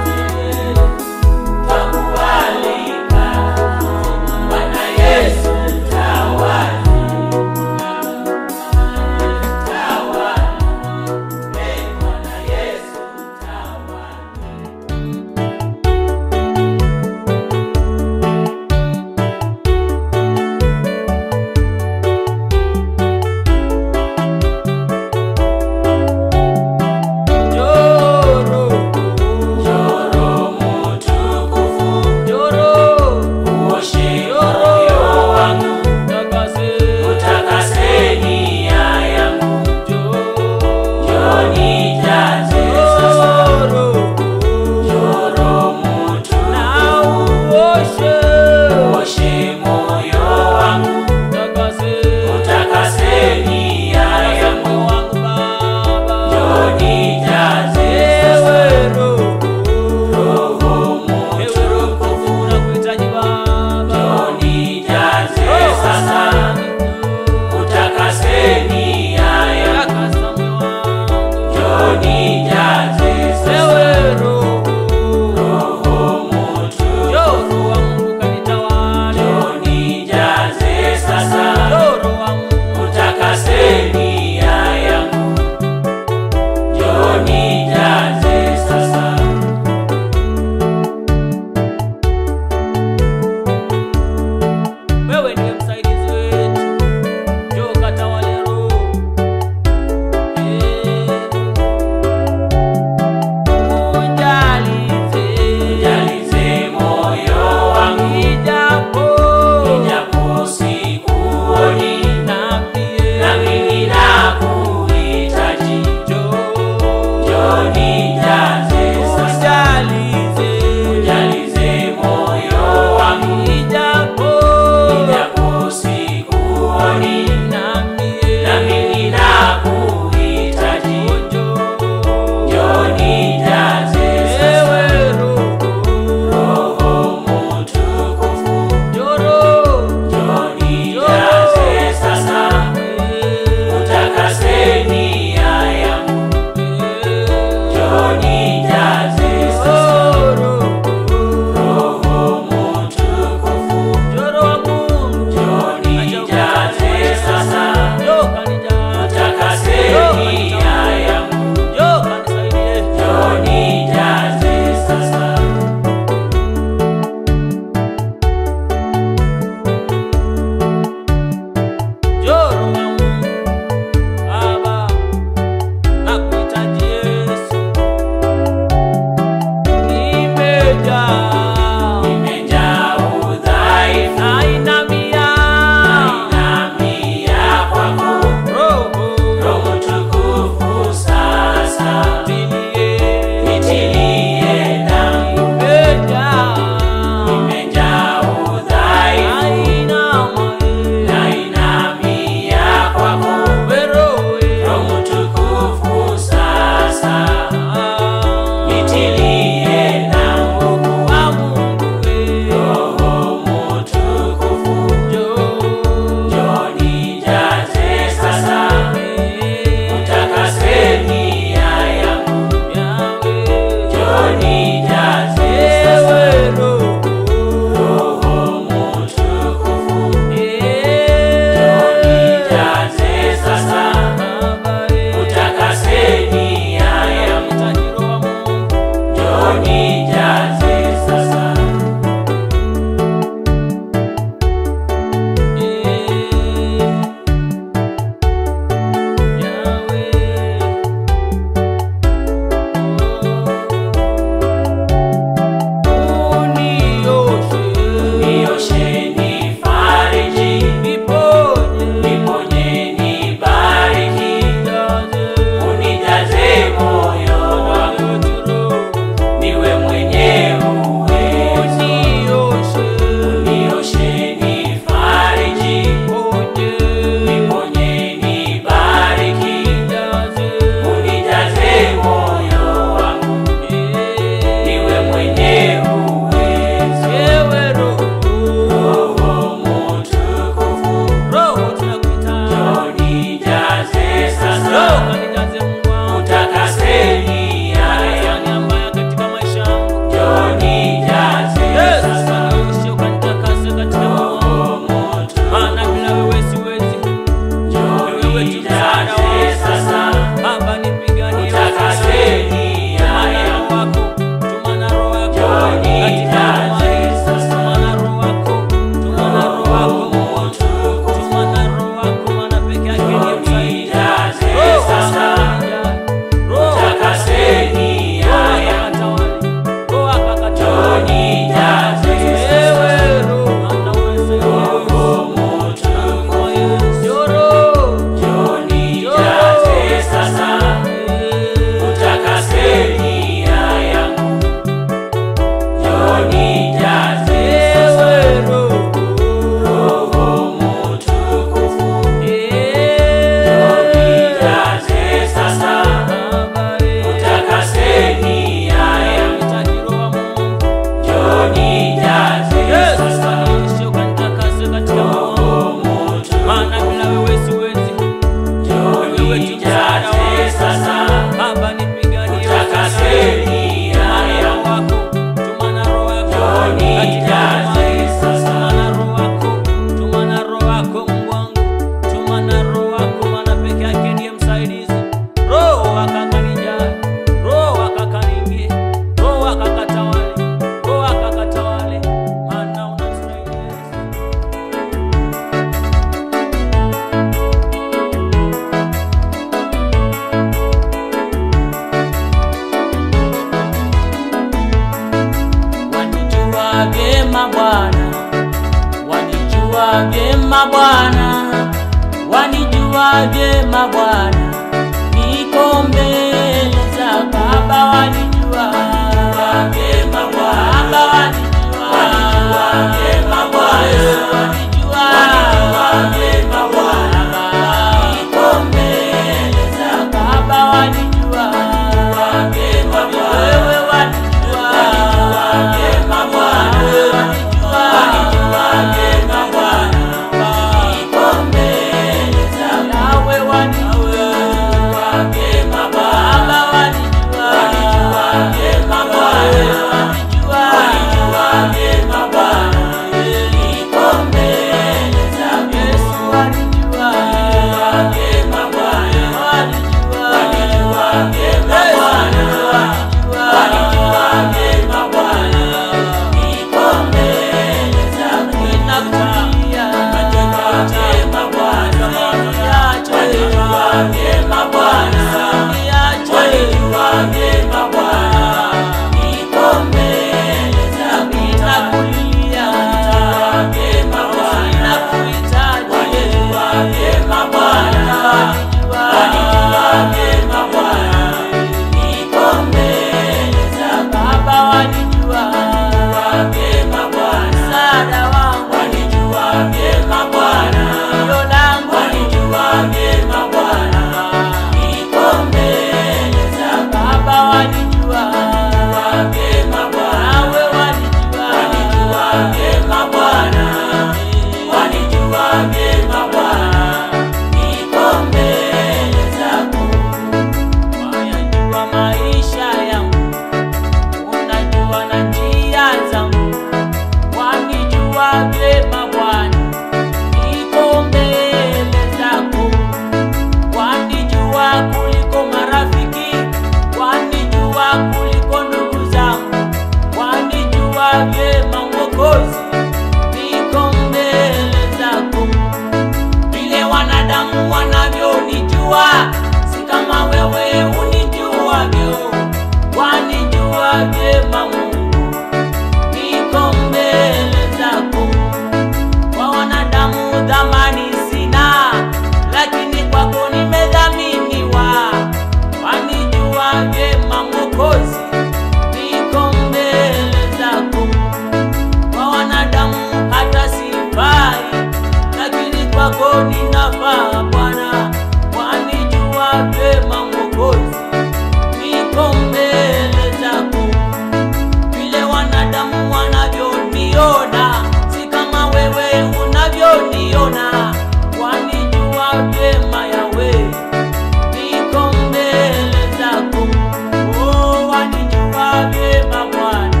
vyeo, wanijua vyema Mungu, niko mbele zako. Kwa wanadamu dhamani sina, lakini kwako nimedhaminiwa. Wanijua vyema Mwokozi, niko mbele zako. Kwa wanadamu hata sifai, lakini kwako ninafaa Bwana. Wanijua vyema Mwokozi, niko mbele zako vile wanadamu wanavyoniona, si kama wewe unavyoniona. Wanijua vyema Yawe, niko mbele zako. Oh, wanijua vyema Bwana,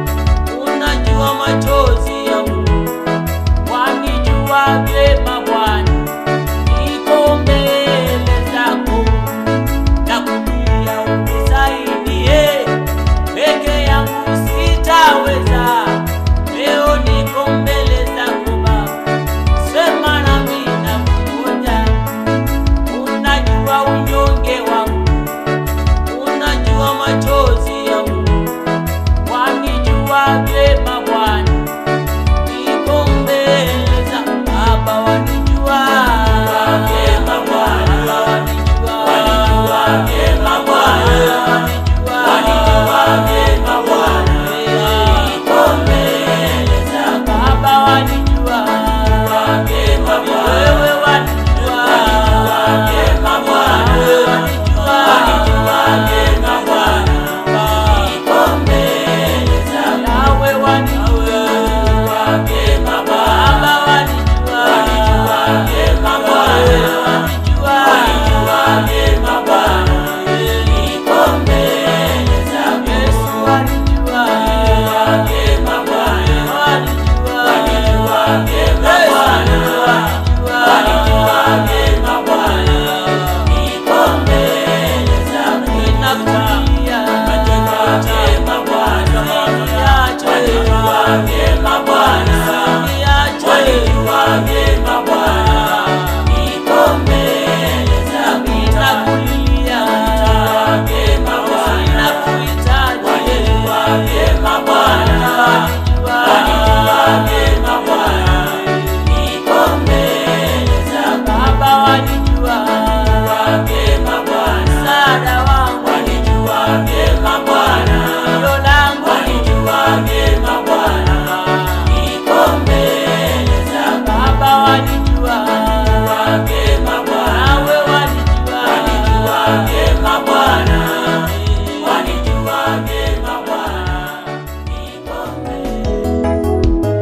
unajua machozi yangu. Wanijua vyema Bwana, niko mbele zako nakulia unisaidie, peke yangu sitaweza. Leo niko mbele zako Baba, sema nami nakungoja. Unajua unyonge wangu, unajua machozi yangu, wanijua vyema Bwana, niko mbele za Baba, wanijua vyema Bwana, wanijua vyema Bwana, wanijua vyema Bwana, niko mbele za Baba, wanijua vyema Bwana, wewe wanijua vyema Bwana, wanijua vyema Bwana, niko mbele za Yawe, wanijua vyema Baba, wanijua vyema Bwana, wanijua vyema Bwana, niko mbele za Yesu, wanijua vyema Bwana, wanijua vyema Bwana, wanijua vyema Bwana, niko mbele za ninakulia vyema Bwana, wanijua vyema Bwana, wanijua vyema Bwana, niko mbele za ninakulia vyema Bwana, wanijua vyema Bwana, wanijua vyema Bwana, niko mbele za Baba, wanijua vyema Bwana, msaada wangu, wanijua vyema Bwana, hilo langu, wanijua vyema Bwana, niko mbele za Baba, wanijua vyema Bwana, nawe wanijua, wanijua vyema Bwana, wanijua vyema Bwana, niko mbele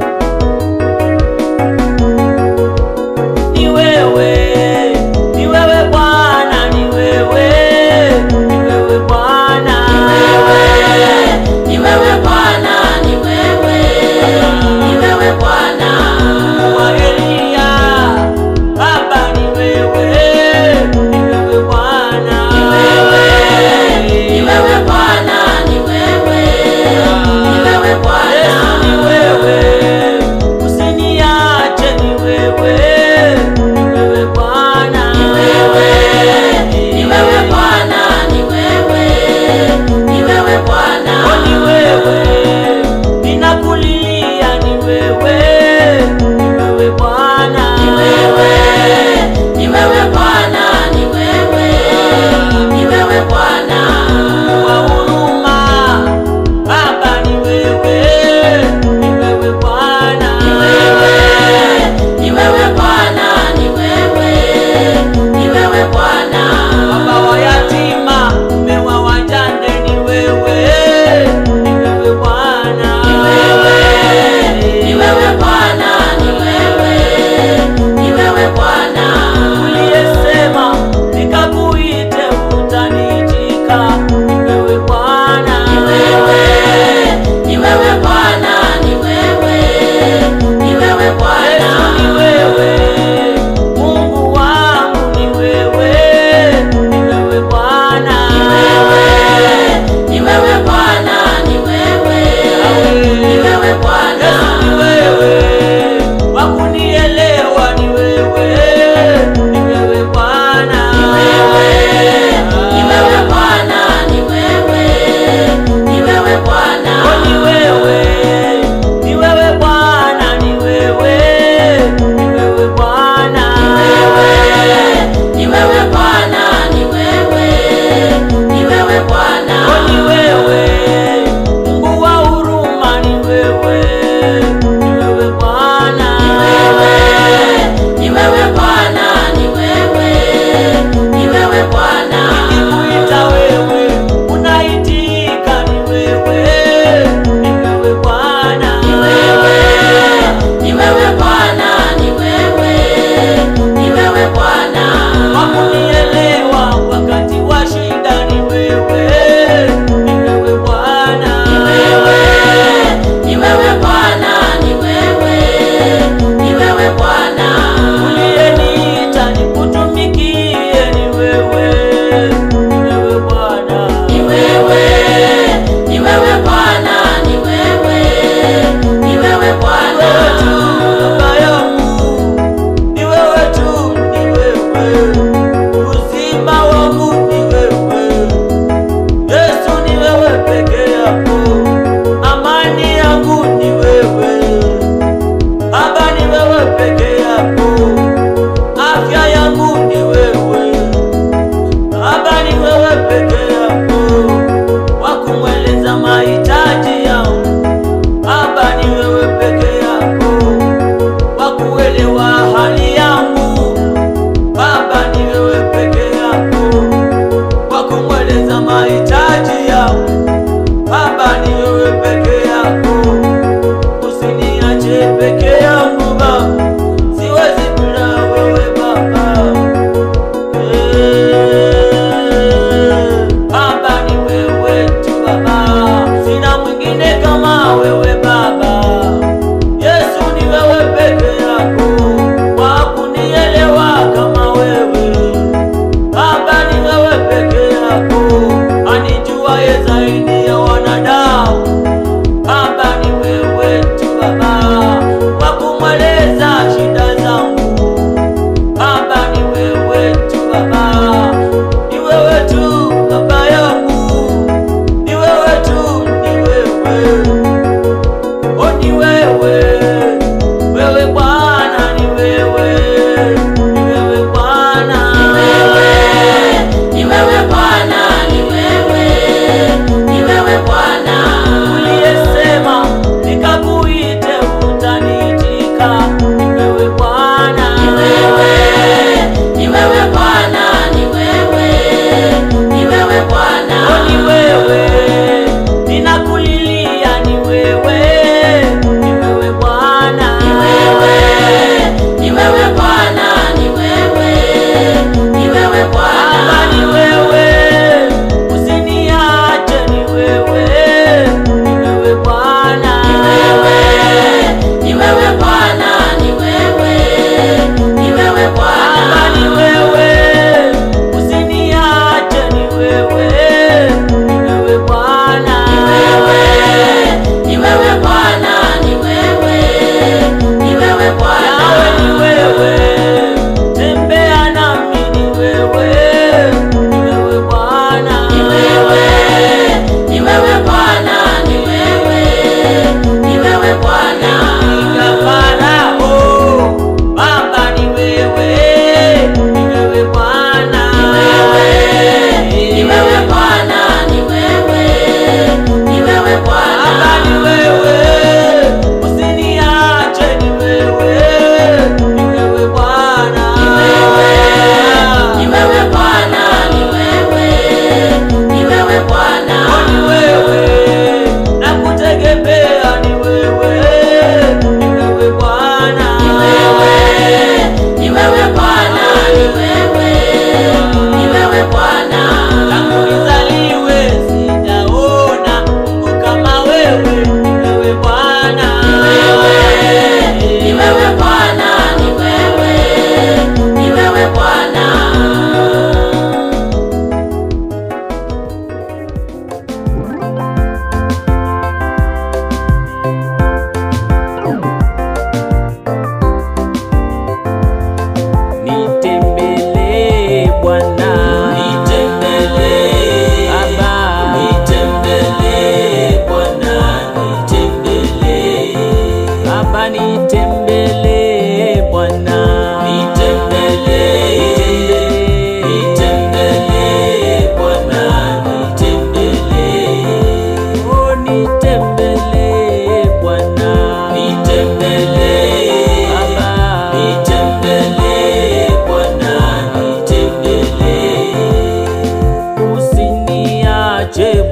ni wewe, ni wewe Bwana, ni wewe, ni wewe Bwana, Ni wewe, ni wewe Bwana, ni wewe, ni wewe Bwana. wa Elia, Baba ni wewe, ni wewe Bwana, Ni wewe,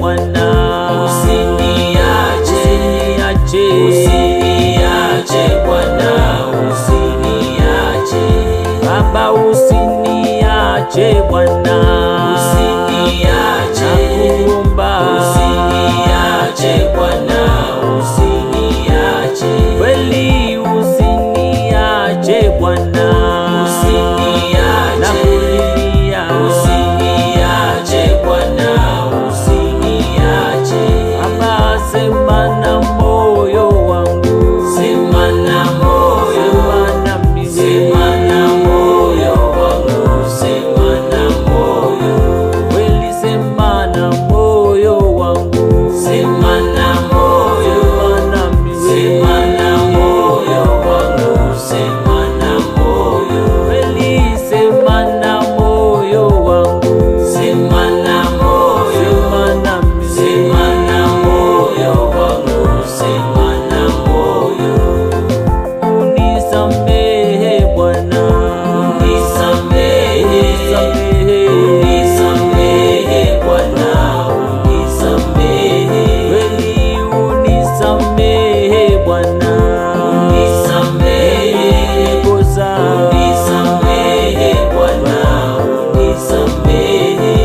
Bwana, Usiniache, usiniache, usiniache Bwana, usiniache, Baba usiniache Bwana, usiniache, nakuomba usiniache Bwana, usiniache, kweli usiniache Bwana, usiniache, nakulilia usiniache Bwana, usiniache, Baba sema na moyo wangu, sema na moyo, sema na mimi, sema na moyo wangu, sema na moyo, kweli sema na moyo wangu, sema na moyo, sema na mimi, sema na moyo wangu, sema na moyo, kweli sema na moyo wangu, sema na moyo, sema na mimi, sema na moyo wangu, sema na moyo, unisamehe Bwana, unisamehe, unisamehe, unisamehe Bwana, unisamehe, kweli unisamehe Bwana, unisamehe, kosa unisamehe Bwana, unisamehe.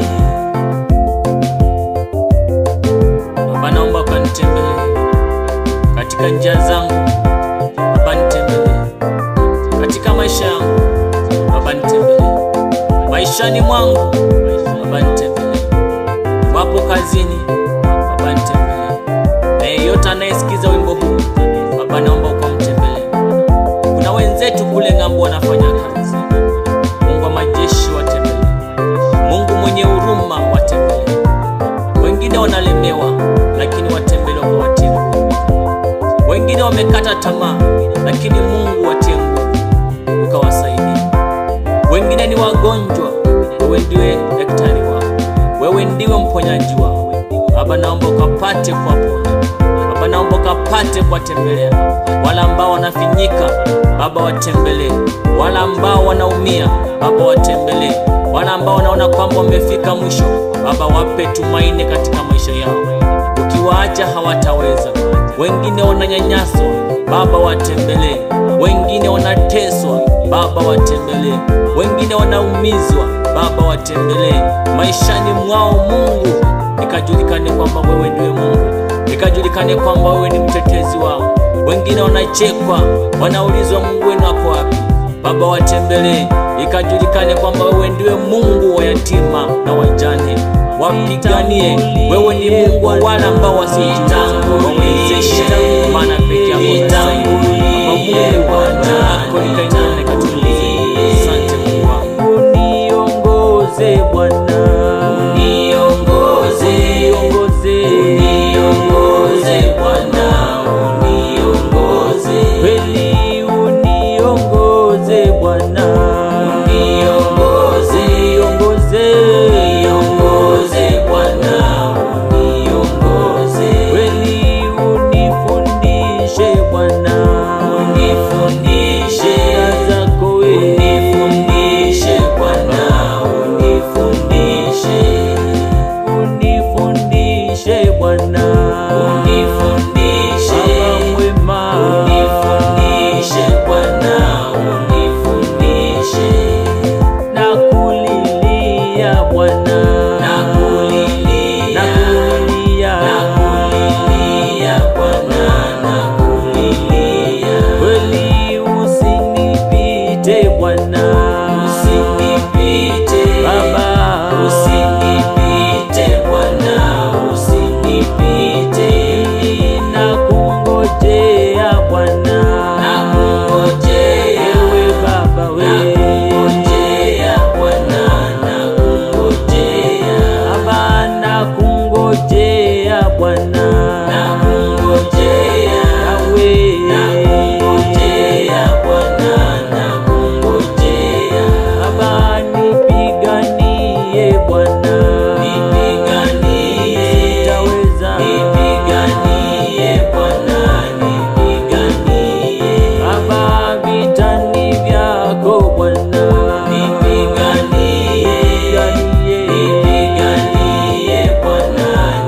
Baba, naomba ukanitembelee katika njia zangu, Baba nitembelee katika maisha yangu, Baba nitembelee maishani mwangu, Baba nitembelee wapo kazini, Baba nitembelee na yeyote anayesikiza wimbo huu, Baba naomba ukamtembelee. Kuna wenzetu kule ng'ambo wanafanya kazi, Mungu wa majeshi watembelee, Mungu mwenye huruma watembelee wengine wanalemewa lakini watembelewa kwa watie nguvu. Wengine wamekata tamaa lakini Mungu watie nguvu ukawasaidia. Wengine ni wagonjwa, wewe ndiwe daktari wao, wewe ndiwe mponyaji wao. Baba, naomba ukapate kuwaponya. Baba, naomba ukapate kuwatembelea wale ambao wanafinyika, Baba watembelee. Wale ambao wanaumia, Baba watembelee. Wale ambao wanaona kwamba wamefika mwisho, Baba wape tumaini katika maisha yao. Ukiwaacha hawataweza. Wengine wananyanyaswa, Baba watembelee. Wengine wanateswa, Baba watembelee. Wengine wanaumizwa, Baba watembelee. Maishani mwao Mungu, ikajulikane kwamba wewe ndiwe Mungu, ikajulikane kwamba wewe ni mtetezi wao. Wengine wanachekwa, wanaulizwa Mungu wenu wako wapi? Baba watembelee, ikajulikane kwamba wewe ndiwe Mungu wa yatima na wajane. Wapiganie, wewe ni Mungu wa wale ambao wasiojiweza. Wawezeshe, maana peke yako Nitangulie Bwana, nitangulie. Asante Mungu wangu, uniongoze Bwana, Niongoze, uniongoze uniongoze Bwana, uniongoze, kweli, uniongoze Bwana, uniongoze, uniongoze uniongoze Bwana, uniongoze, kweli, unifundishe Bwana, unifundishe, njia zako wewe, unifundishe Bwana, unifundishe, unifundishe Bwana, unifundishe, Baba mwema, unifundishe Bwana, unifundishe. nakulilia Bwana, Nakulilia, nakulilia, nakulilia Bwana, nakulilia. kweli usinipite Bwana, Usinipite, Baba, usinipite Bwana, usinipite. nakungojea Bwana, Nakungojea, ewe Baba wewe, nakungojea Bwana, nakungojea. Baba nakungojea Bwana, Nakungojea, Yawe, nakungojea Bwana, nakungojea. Baba nipiganie Bwana, Nipiganie, sitaweza nipiganie Bwana, nipiganie. Baba vitani vyako Bwana, Nipiganie, nipiganie nipiganie Bwana,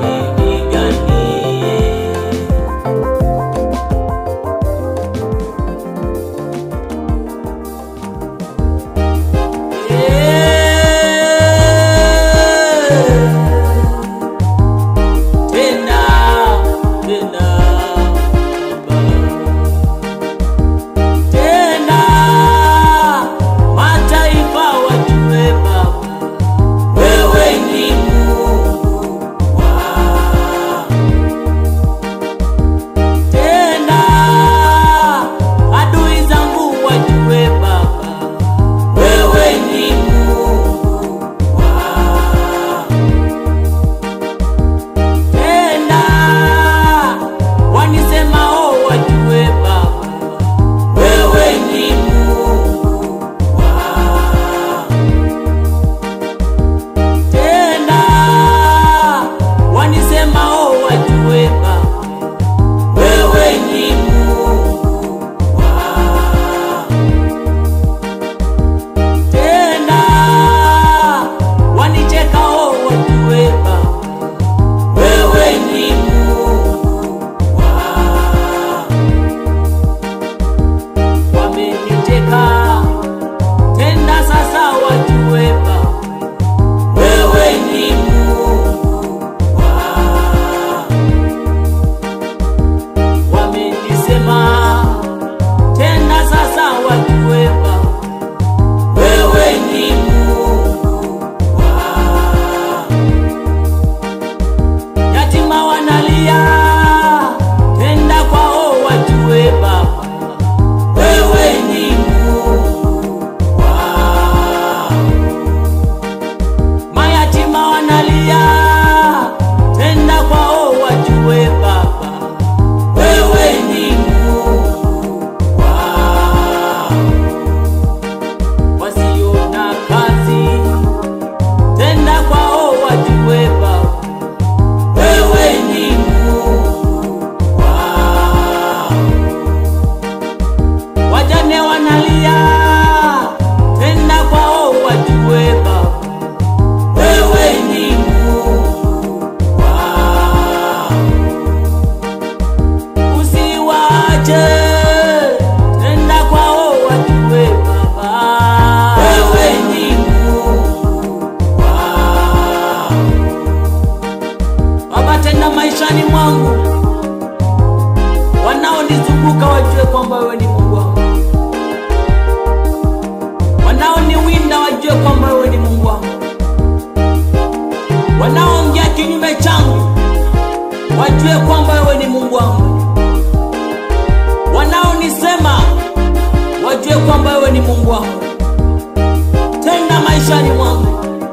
tenda maishani mwangu, wanaonizunguka wajue kwamba wewe ni Mungu wangu, wanaoniwinda wajue kwamba wewe ni Mungu wangu, wanaoongea kinyume changu wajue kwamba wewe ni Mungu wangu, wanaonisema wajue kwamba wewe ni Mungu wangu. Tenda maishani mwangu,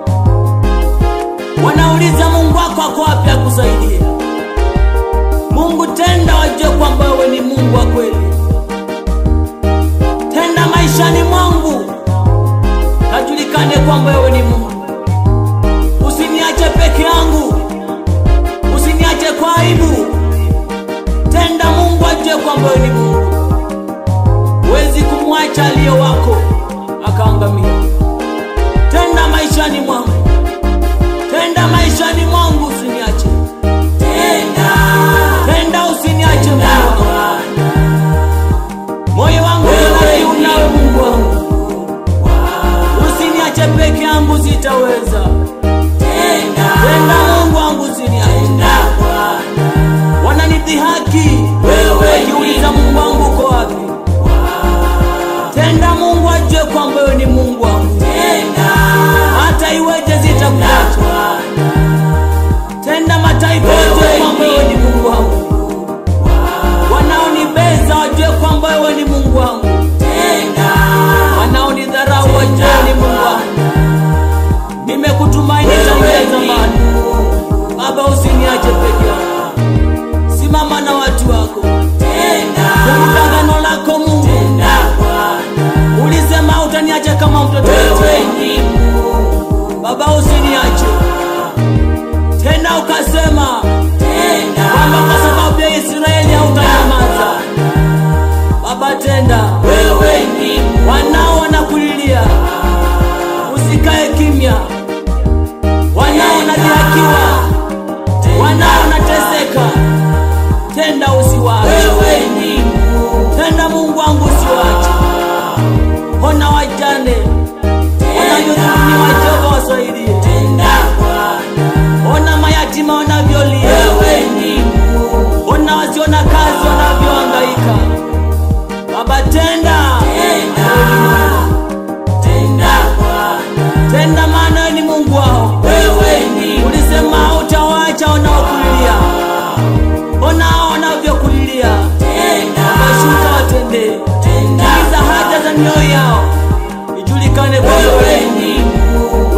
wanauliza Mungu wako ako wapi akusaidie. Mungu tenda, wajue kwamba wewe ni Mungu wa kweli. Tenda maishani mwangu, kajulikane kwamba wewe ni Mungu. Usiniache peke yangu, usiniache kwa aibu. Tenda Mungu ajue kwamba wewe ni Mungu. Huwezi kumwacha aliye wako akaangamia. Tenda maishani mwangu, tenda maishani mwangu, usiniache. Tenda Tenda usiniache Mungu wangu. Moyo wangu unakiu nawe Mungu wangu, usiniache peke yangu, sitaweza. tenda Tenda Mungu wangu, usiniache. tenda Bwana Wananidhihaki Wewe wakiuliza Mungu wangu uko wapi? Tenda Mungu ajue kwamba wewe ni Mungu wangu, tenda hata iweje sitakuacha. Bwana Tenda mataifa wajue kwamba wewe ni Mungu wangu, wanaonibeza wajue kwamba wewe ni Mungu wangu, tenda wanaonidharau wajue ni Mungu wangu. Nimekutumaini tangia zamani, Baba, usiniache peke yangu, simama na watu wako, tenda kumbuka agano lako Mungu. tenda Bwana Ulisema utaniacha kama mtoto wewe yatima. ni Mungu Baba, usiniache tena, ukasema tenda kwamba kwa sababu ya Israeli hautanyamaza. Baba, tenda, wewe ni Mungu wanao wanakulilia, usikae kimya. Wanao wanadhihakiwa, wanao wanateseka, tenda, usiwache. wewe ni Mungu Tenda Mungu wangu, usiwache. Ona wajane wanavyodhulumiwa, Jehova wasaidie. tenda Bwana Ona mayatima wanavyolia, wewe ni Mungu ona wasiona kazi wanavyohangaika. Baba, tenda, tenda tenda Bwana tenda, maana wewe ni Mungu wao. wewe ni Ulisema hautawaacha wanaokulilia, ona hao wanavyokulilia. tenda Bashuka watendee, tenda timiza haja za mioyo yao, ijulikane kwamba wewe wewe ni Mungu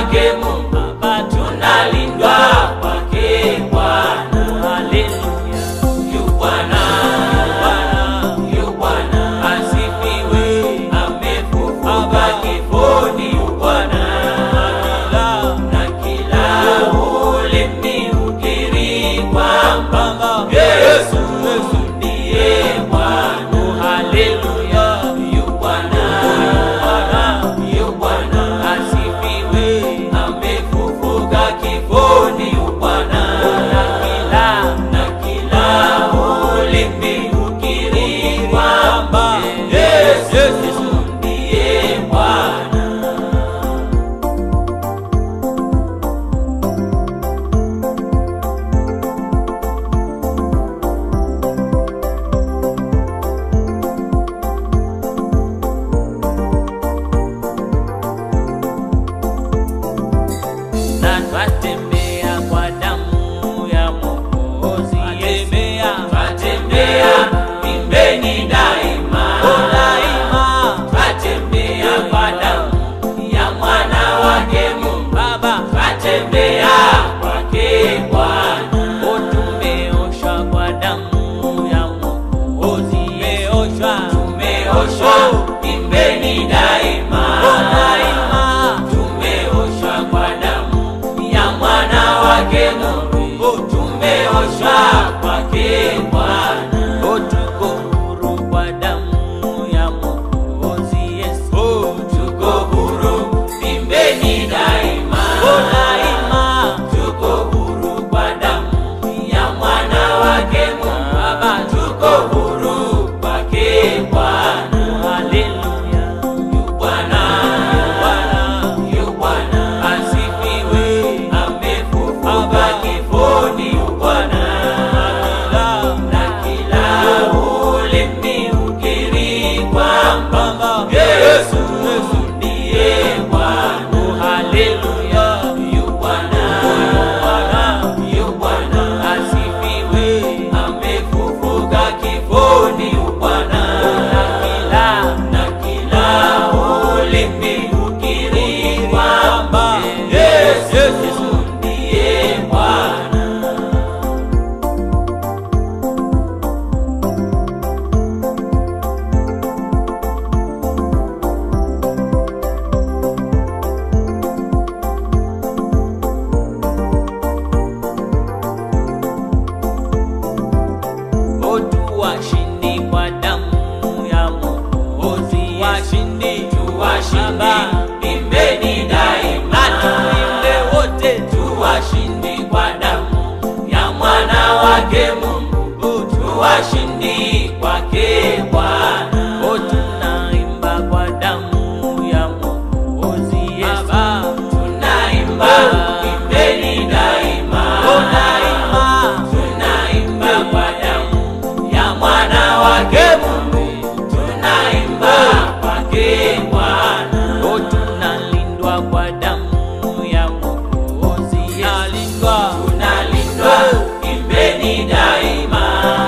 wake Mungu, tunalindwa kwake Bwana. Haleluya. Yu Bwana, yu Bwana, asifiwe, amefufuka kifoni. Yu Bwana, na kila ulimi ukiri kwamba Yesu ndiye Bwana. Haleluya. Yu Bwana, yu Bwana, asifiwe, amefufuka kifoni. Yu Bwana, Na kila na kila ulimi ukiri kwamba Yesu ndiye Bwana. na twatembea kwa damu ya Mwokozi Yesu. Twatembea pimbeni daima, twatembea kwa damu ya mwana wake Mungu, Baba, twatembea kwake Bwana. o tumeoshwa kwa damu ya Mwokozi Yesu. Tumeoshwa pimbeni daima, tumeoshwa kwa damu ya mwana wake Mungu, tumeoshwa kwake Bwana. O tuko huru kwa damu ya Mwokozi Yesu. Tuko huru pimbeni daima, tuko huru kwa damu ya mwana wake Mungu, Baba, tuko huru kwake Bwana. Haleluya. Yu Bwana, yu Bwana, asifiwe, amefufuka kifoni. Yu Bwana, na kila ulimi ukiri kwamba Yesu ndiye Bwana. Haleluya. Yu Bwana, yu Bwana, asifiwe, amefufuka kifoni. Yu Bwana, na kila ulimi ukiri kwamba Yesu ndiye Bwana. O tuwashindi kwa damu ya Mwokozi Yesu. Washindi tuwashindi, imbeni daima, Tulinde wote tuwashindi kwa damu ya mwana wake Mungu, tuwashindi kwake Bwana. O tunaimba kwa damu ya Mwokozi Yesu. Tunaimba, imbeni daima, tunaimba kwa damu ya mwana wake Mungu, tunaimba kwake Bwana. O tunalindwa kwa damu ya Mwokozi Yesu. tunalindwa imbeni daima,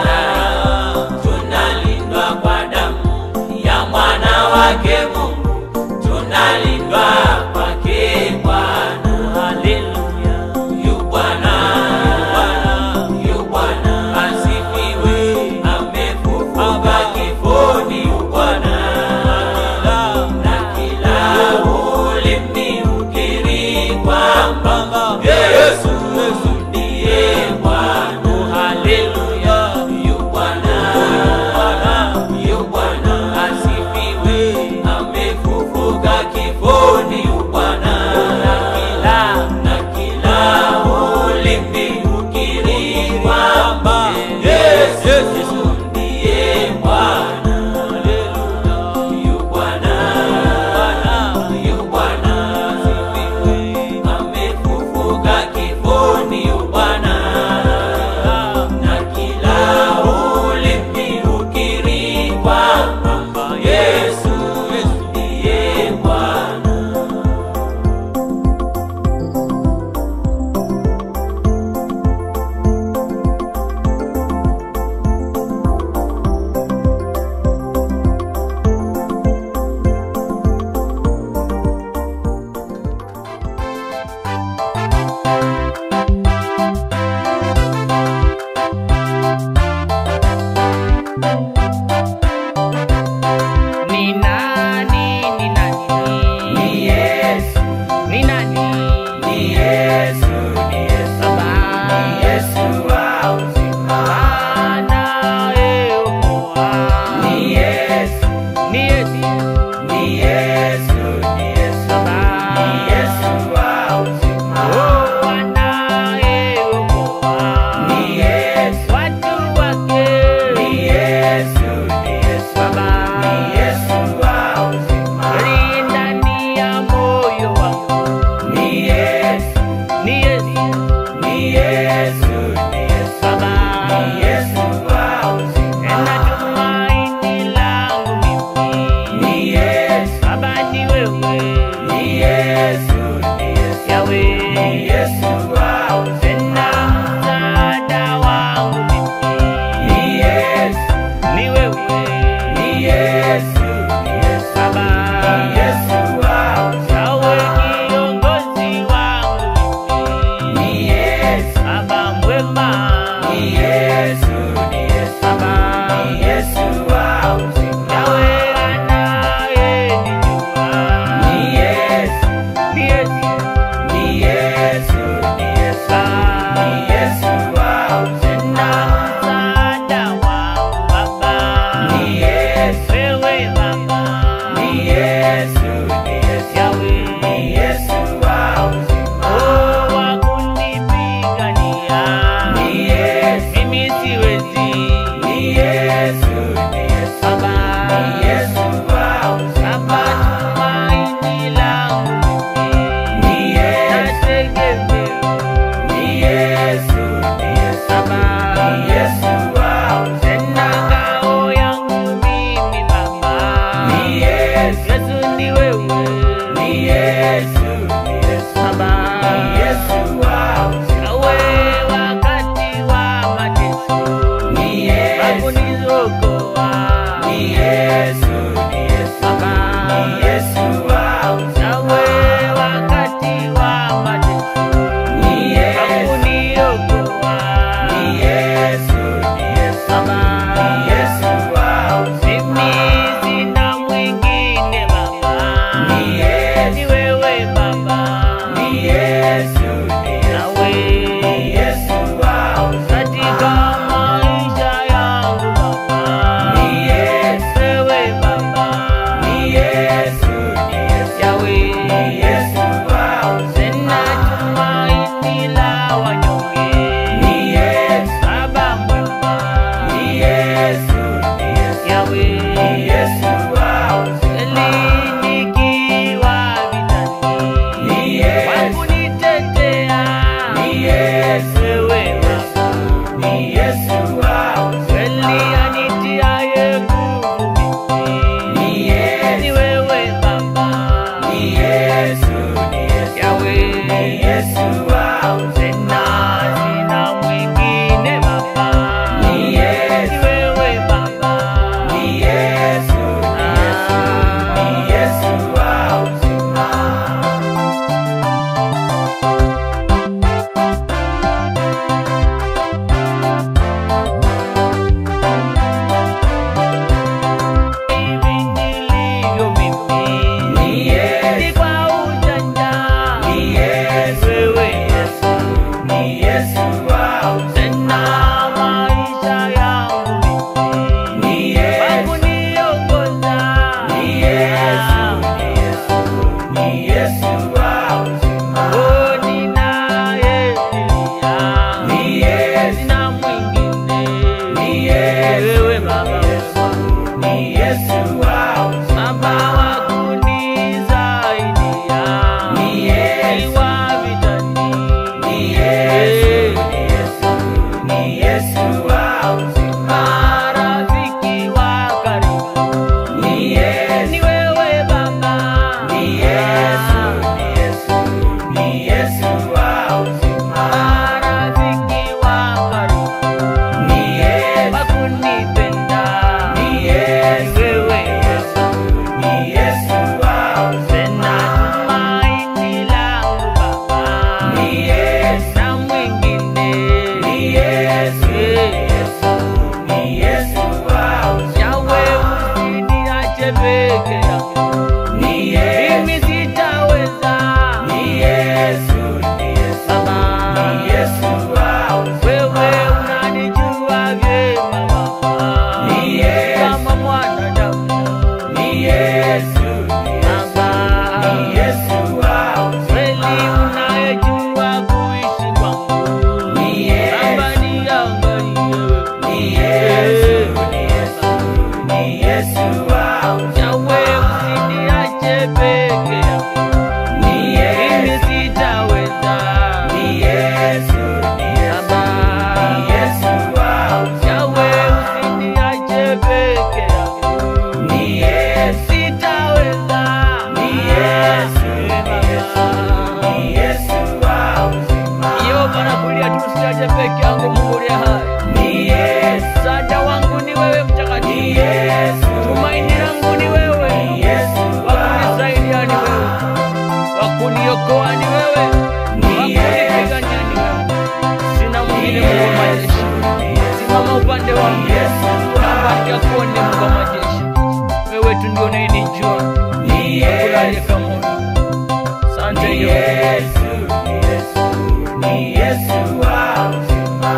tunalindwa kwa damu ya mwana wake Mungu, tunalindwa kwake Bwana. Haleluya. Yu Bwana, yu Bwana, asifiwe, amefufuka kifoni. Yu Bwana, na kila ulimi ukiri kwamba Yesu ndiye Bwana. Haleluya. Yu Bwana, yu Bwana, asifiwe, ame Yesu, ni Yesu, Baba. ni Yesu wa uzima. Oh, anayeokoa Ni Yesu, watu wake. ni Yesu, ni Yesu, Baba. ni Yesu wa uzima. Aliye ndani ya moyo wangu. Ni Yesu, Ni Yesu, ni Yesu, ni Yesu, Baba. ni Yesu wa uzima. Na tumaini langu mimi. Ni Yesu, Baba ni wewe. ni Yesu, ni Yesu, Yahweh. ni Yesu wa uzima. Tena msaada wangu mimi. Ni Yesu, Ni wewe. ni Yesu, ni Yesu, Baba. ni Yesu wa uzima. Yahweh kiongozi wangu mimi. Ni Yesu, Baba mwema. ni Yesu, ni Yesu, Baba. ni Yesu wa uzima. Yahweh anayenijua. Ni Yesu, Ni Yesu. ni Yesu, ni Yesu, ni Yesu wa uzima. Tena msaada wangu Baba. Ni Yesu, Wewe Baba. ni Yesu, ni Yesu, Yahweh. ni Yesu wa uzima. Oh, wakunipigania. Ni Yesu, Mimi siwezi. ni Yesu, ni Yesu, Baba. ni Yesu wa uzima. Baba, tumaini langu mimi. Ni Yesu, Nategemea. ni Yesu, ni Yesu, Baba. ni Yesu wa uzima. Tena ngao yangu mimi Baba. Ni Yesu, Yesu ni wewe. ni Yesu, ni Yesu, Baba. ni Yesu wa uzima. Nawe wakati wa mateso. Ni Yesu, Hakuniokoa. ni Yesu, ni Yesu, Baba. ni Yesu wa uzima. Nawe wakati wa mateso. Ni Yesu, Hakuniokoa. ni Yesu, ni Yesu, Baba. ni Yesu wa uzima. Mimi sina mwingine Baba. Ni Yesu, Ni wewe Baba. ni Yesu, ni Yesu, Nawe ni Yesu wa uzima. katika maisha yangu Baba. Ni Yesu, Wewe Baba. ni Yesu, ni Yesu, Yahweh. ni Yesu wa uzima. Tena tumaini la wanyonge. Ni Yesu, Baba mwema. ni Yesu, ni Yesu, Yahweh. ni Yesu wa uzima. Nikiwa vitani. Ni Yesu, Wakunitetea. ni Yesu, Wewe Baba. ni Yesu wa uzima. Kweli anitiaye nguvu mimi. Ni Yesu, Ni wewe Baba. ni Yesu, ni Yesu, Yahweh. ni Yesu wa uzima. Tena sina mwingine Baba. Ni Yesu, Ni wewe Baba. ni Yesu, ni Yesu, ni Yesu wa uzima. Hivi nilivyo mimi. Ni Yesu, Si kwa ujanja. ni Yesu, Wewe Yesu, ni Yesu wa uzima. Tena maisha yangu mimi. Ni Yesu, Wakuniongoza. ni Yesu, ni Yesu, ni Yesu wa uzima. Oh, ninaye Elia. Ni Yesu, Sina mwingine. ni Yesu, Wewe Baba wema. ni Yesu wa uzima. Baba wa kunisaidia. Ni Yesu, Nikiwa vitani. ni Yesu, ni Yesu, ni Yesu wa uzima. Marafiki wa karibu. Ni Yesu, Ni wewe Baba. ni Yesu, ni Yesu, ni Yesu wa uzima. Marafiki wa karibu. Ni Yesu, Wakunipenda. ni Yesu, Ni wewe Baba. ni Yesu wa uzima. Tena tumaini langu Baba. Ni Yesu, Na mwingine. ni Yesu, ni Yesu, ni Yesu wa uzima. Yahweh usiniache peke yangu. Ni Yesu, Mimi sitaweza. ni Yesu, ni Yesu, Baba. ni Yesu wa uzima. Wewe unanijua vyema Baba. Ni Yesu. Kama mwanadamu. Ni Yesu, ni Yesu, sitaweza. Ni Yesu, ni Yesu, ni Yesu wa uzima. Yehova nakulia tu, sijaja peke yangu, Mungu uliye hai. Ni Yesu, Msaada wangu ni wewe ni mtakatifu, Yesu, tumaini langu ni wewe, ni Yesu wa wakunisaidia ni wewe, wakuniokoa ni wewe, wakunipigania ni wewe. Sina mwingine Mungu wa majeshi, simama upande wangu, upande wako ni Mungu wa majeshi. Wewe tu ndio unayenijua, Ni kulaje Yesu, kama Asante ni Yehova. Yesu, ni Yesu, ni Yesu wa uzima.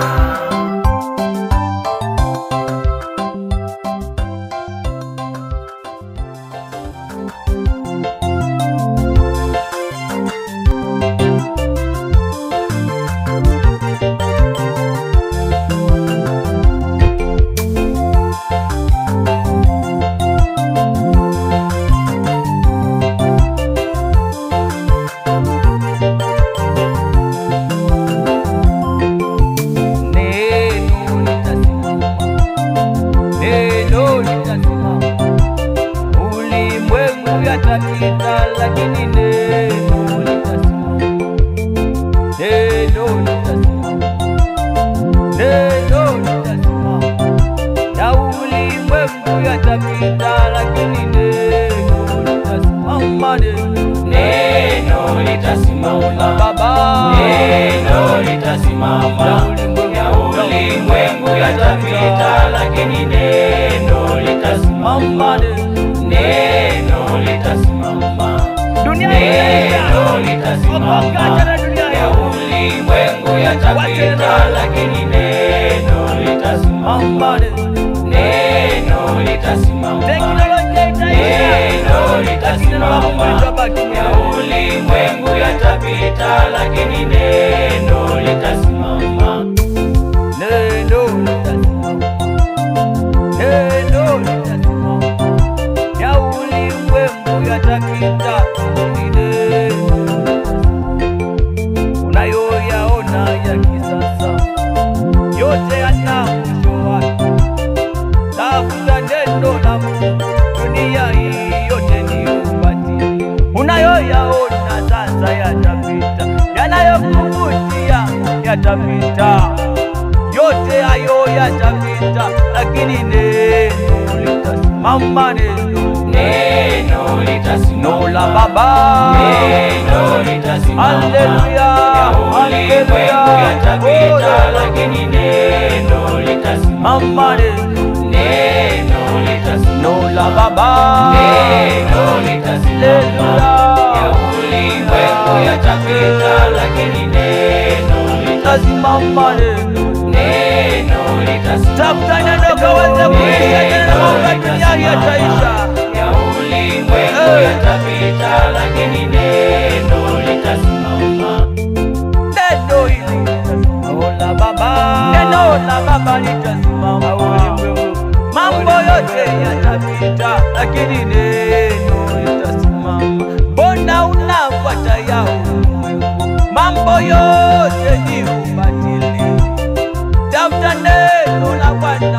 Neno litasimama, neno litasimama. Ulimwengu yatapita, lakini neno litasimama. Neno litasimama, neno litasimama. Na ulimwengu yatapita, lakini neno litasimama. Neno litasimama, Baba, neno litasimama, ya ulimwengu yatapita, lakini neno litasimama, mama, neno litasimama, dunia neno litasimama, Wakati na dunia ya ulimwengu yatapita, lakini neno litasimama, mama, neno litasimama, teknolojia neno itaisha, lakini neno la Mungu litasimama, litabaki. ya ulimwengu yatapita, lakini neno litasimama. Neno litasimama, neno litasimama. Ya ulimwengu yatapita, lakini neno litasimama. Unayoyaona ya kisasa yote yana mwisho wake. Tafuta neno la Mungu, dunia hii yote ni ubatili. Unayoyaona sasa yatapita, yanayokuvutia yatapita, yote hayo yatapita, lakini neno litasimama. Neno Neno litasimama, neno la Baba, neno litasimama, Haleluya, ya ulimwengu haleluya. yatapita, Oh, lakini neno litasimama, mama, neno neno litasimama, neno la Baba, neno litasimama, ya Haleluya. ulimwengu yatapita, lakini neno litasimama, Tasimama neno neno litasimama, tafuta neno kaweze kuisha tena, mambo dunia hii yataisha. ya ulimwengu Eh. yatapita, lakini neno litasimama. Neno hili neno la Baba, neno la Baba litasimama ulimwengu. Mambo yote yatapita, lakini neno litasimama. Mbona unafuata ya ulimwengu? Mambo yote ni ubatili. Tafuta neno la Bwana,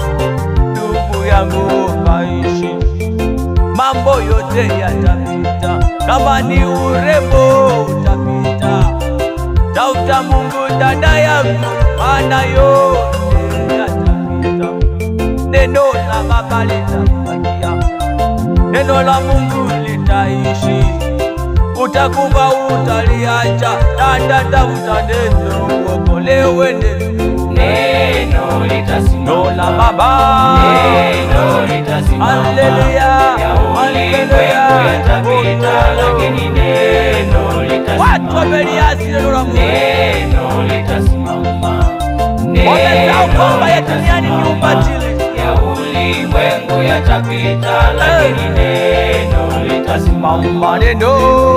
ndugu yangu, kaishi mambo yote yatapita, kama ni urembo utapita. Tafuta Mungu dada yangu, maana yote yatapita. Neno la Baba litabakia, neno la Mungu litaishi. Utakufa utaliacha, dada, tafuta neno uokolewe. Neno Neno litasimama, neno la Baba, neno litasimama, Haleluya, ya ulimwengu yatapita, lakini neno watu litasimama, wameliasi neno la Mungu. neno litasimama, Wamesahau kwamba ya duniani ni ubatili. ya ulimwengu yatapita, lakini neno litasimama, Maneno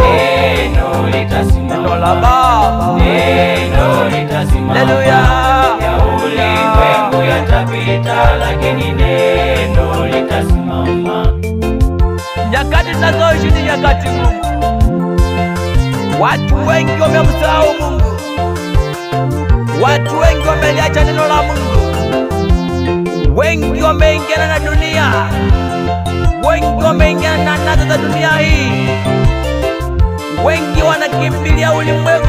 neno neno litasimama, la Baba, neno litasimama, Haleluya, ya ulimwengu yatapita, lakini neno litasimama. nyakati tunazoishi ni nyakati ngumu. Watu wengi wamemsahau Mungu, watu wengi wameliacha neno la Mungu, wengi wameingiana na dunia, wengi wameingia na anasa za dunia hii, wengi wanakimbilia ulimwengu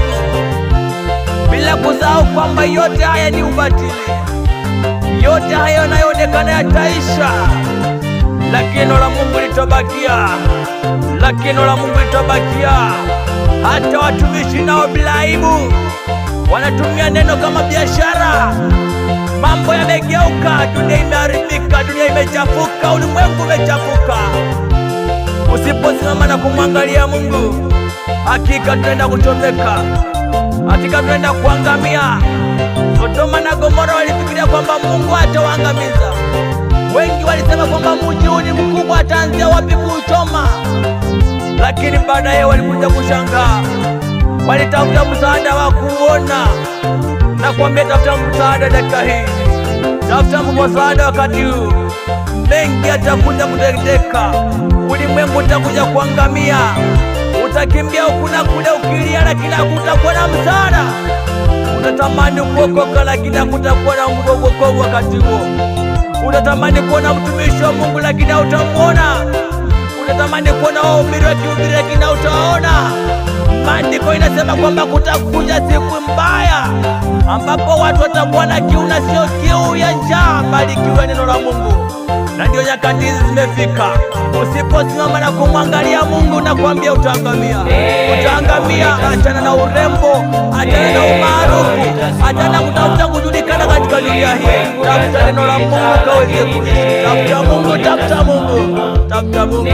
bila kusahau kwamba yote haya ni ubatili, yote haya yanayoonekana yataisha, lakini neno la Mungu litabakia, lakini neno la Mungu litabakia. Hata watumishi nao bila aibu wanatumia neno kama biashara. Mambo yamegeuka, dunia imeharibika, dunia imechafuka, ulimwengu umechafuka. Usiposimama na kumwangalia Mungu, hakika tunaenda kuchomeka, hakika tunaenda kuangamia. Sodoma na Gomora walifikiria kwamba Mungu atawaangamiza. Wengi walisema kwamba mji huu ni mkubwa, ataanzia wapi kuuchoma? Lakini baadaye walikuja kushangaa, walitafuta msaada wa kuona na kuambia, tafuta msaada dakika hii, tafuta msaada wakati huu, mengi atakuja kuteketeka, ulimwengu utakuja kuangamia, utakimbia huku na kule ukilia, lakini hakutakuwa na msaada. Unatamani kuokoka, lakini hakutakuwa na wokovu wakati huo. Unatamani kuona mtumishi wa Mungu, lakini hautamwona. Unatamani kuona wahubiri wakihubiri, lakini hautawaona. Maandiko inasema kwamba kutakuja siku mbaya ambapo watu watakuwa na kiu na sio kiu ya njaa, bali kiu ya neno la Mungu, na ndio nyakati hizi zimefika. Usiposimama na kumwangalia Mungu na kuambia utaangamia, utaangamia. Achana na urembo, achana na umaarufu, achana na kutafuta kujulikana katika dunia hii. Tafuta neno la Mungu kaweze kuishi. Tafuta Mungu, tafuta Mungu, tafuta Mungu.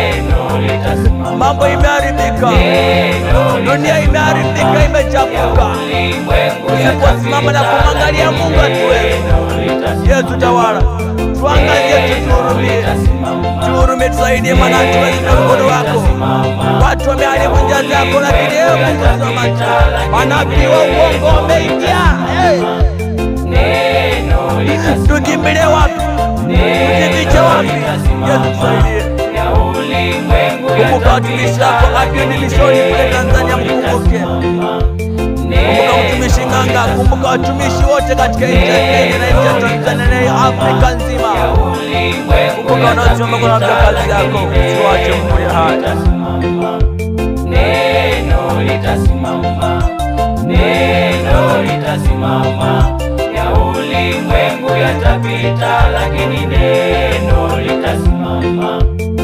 Mambo imeharibika, dunia imeharibika, imechafuka. Usiposimama na kumwangalia Mungu atuwe Yesu tawala, tuangalie, tutuhurumie, tuhurumie, tusaidie, maana hatuwezi na mkono wako. Watu wameharibu njia zako, lakini ewe Mungu simama. Manabii wa uongo wameingia. Hey! Tukimbilie wapi? Tujifiche wapi? Yesu tusaidie. Kumbuka watumishi wako Abiudi Mishoni kule Tanzania, mkumbuke. Kumbuka mtumishi Ng'anga, kumbuka watumishi wote katika nchi ya Kenya na nchi ya Tanzania na Afrika nzima. Kumbuka wanaosimama kwa namna kazi yako, usiwache mmoja haya. Neno litasimama, neno litasimama, ya ulimwengu yatapita, lakini neno litasimama.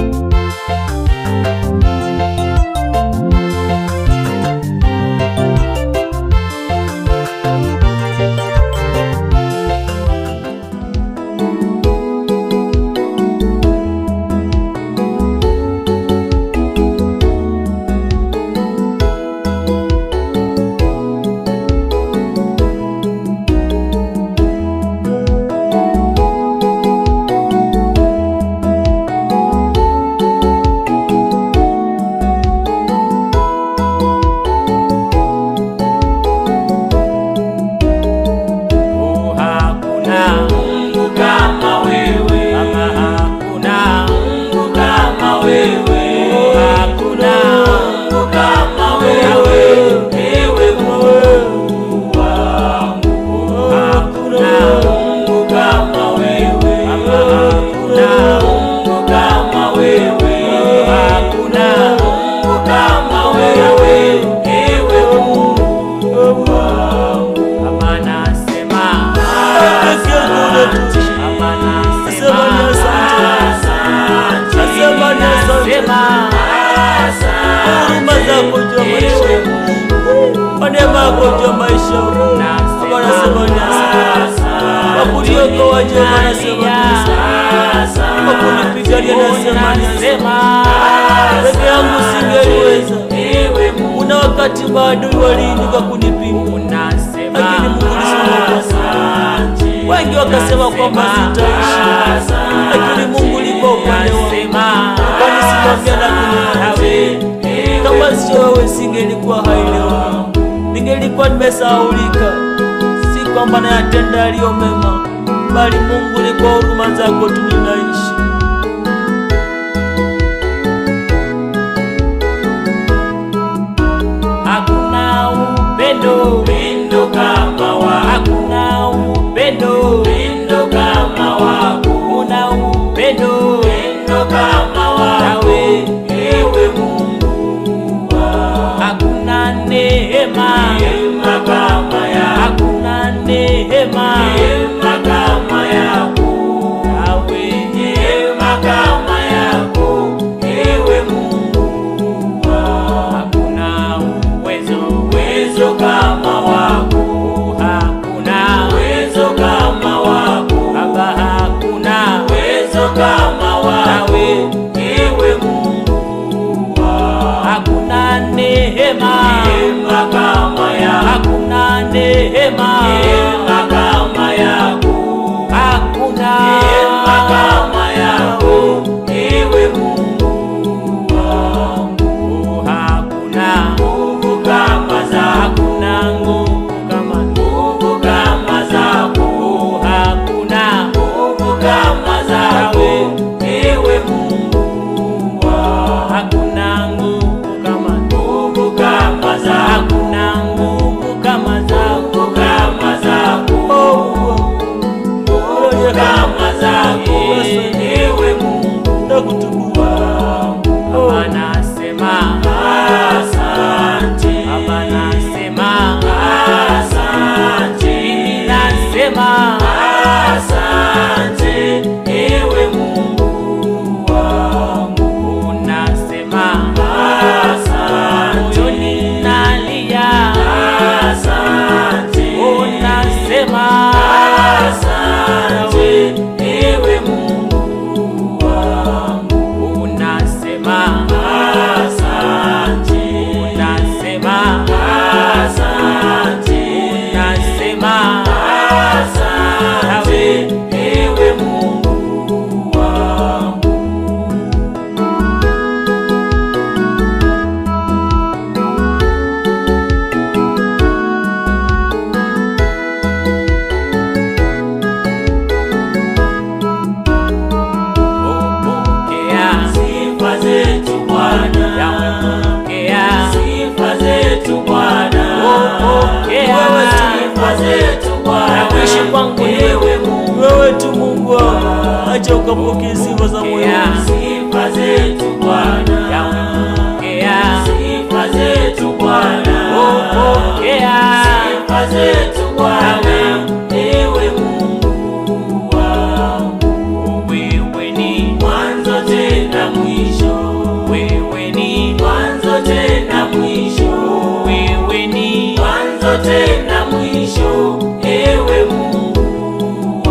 Oh, hakuna Mungu kama wewe, kama hakuna Mungu kama wewe, Oh, hakuna Mungu kama wewe, ewe Mungu wangu. hakuna Mungu kama wewe, kama hakuna Mungu kama wewe, hakuna Mungu kama wewe, ewe Mungu wangu. kama nasema kama nasema Nasema ni asante. nasema Huruma zako juu ya maisha yangu. Kwa neema yako juu ya maisha yangu. Baba nasema ni asante. Kwa kuniokoa juu nasema ni asante. Kwa kunipigania nasema ni asante. Peke yangu singeliweza. Kuna wakati maadui waliinuka kunipinga, lakini Mungu ulisimama kwangu. Wengi wakasema kwamba sitaishi, lakini Mungu ulikuwa upande wangu, ukanisimamia na kuniokoa. Kama sio wewe, singelikuwa hai leo, ningelikuwa nimesahaulika. Si kwamba nayatenda yaliyo mema, bali Mungu ni kwa huruma zako tu ninaishi. hakuna upendo Upendo kama wako, hakuna upendo upendo kama wako, kuna upendo upendo kama asante, unasema asante, unasema asante, ewe Mungu wangu. upokea Sifa zetu Bwana, pokea sifa zetu Bwana, Upokea. wewe sifa zetu Bwana, Na kuishi kwangu ni ewe Mungu, wewe tu Mungu wangu, acha ukapokee sifa za moyo Pokea. wangu. sifa zetu Bwana, pokea sifa zetu Bwana, upokea sifa zetu Bwana, ewe Mungu wangu, wewe ni mwanzo tena mwisho, wewe ni mwanzo tena mwisho, wewe ni mwanzo tena mwisho, ewe Mungu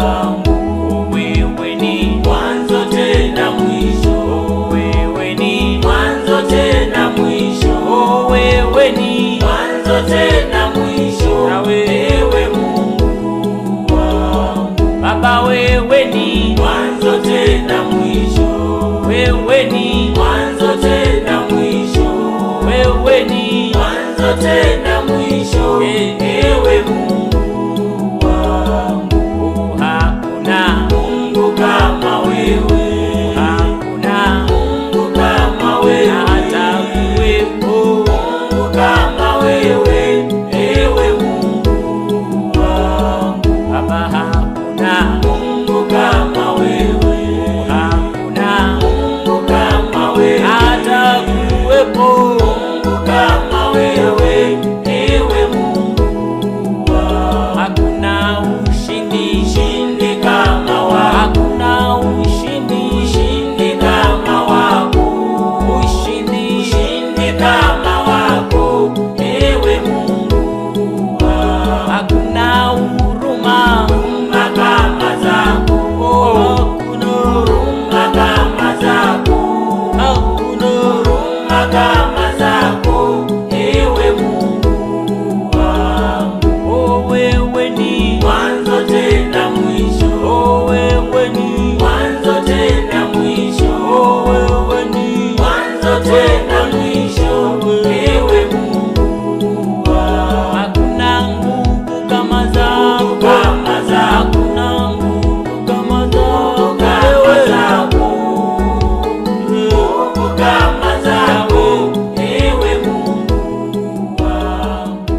wangu, wewe ni mwanzo tena mwisho, wewe ni mwanzo tena mwisho, wewe ni mwanzo tena mwisho, Nawe. ewe Mungu wangu, baba wewe ni mwanzo tena mwisho, wewe ni mwanzo tena mwisho, wewe ni mwanzo tena mwisho, Eh. ewe Mungu wangu, hakuna Mungu kama wewe, hakuna Mungu kama wewe, hata kuwepo Mungu kama wewe, ewe Mungu wangu, baba hakuna Mungu kama wewe, hakuna Mungu kama wewe, hata kuwepo Mungu kama wewe, ewe Mungu wangu, hakuna ushindi shindi kama wako, hakuna ushindi shindi kama wako, ushindi shindi kama wako, ewe Mungu wangu, hakuna huruma huruma kama zako, hakuna huruma kama zako, hakuna huruma kama zako, ewe Mungu wangu, oh wewe ni mwanzo tena mwisho, oh wewe ni mwanzo tena mwisho, oh wewe ni mwanzo tena mwisho, ewe Mungu wangu, hakuna nguvu kama zako kama zako, hakuna nguvu kama zako kama wewe zako, Mungu kama zako, ewe Mungu wangu.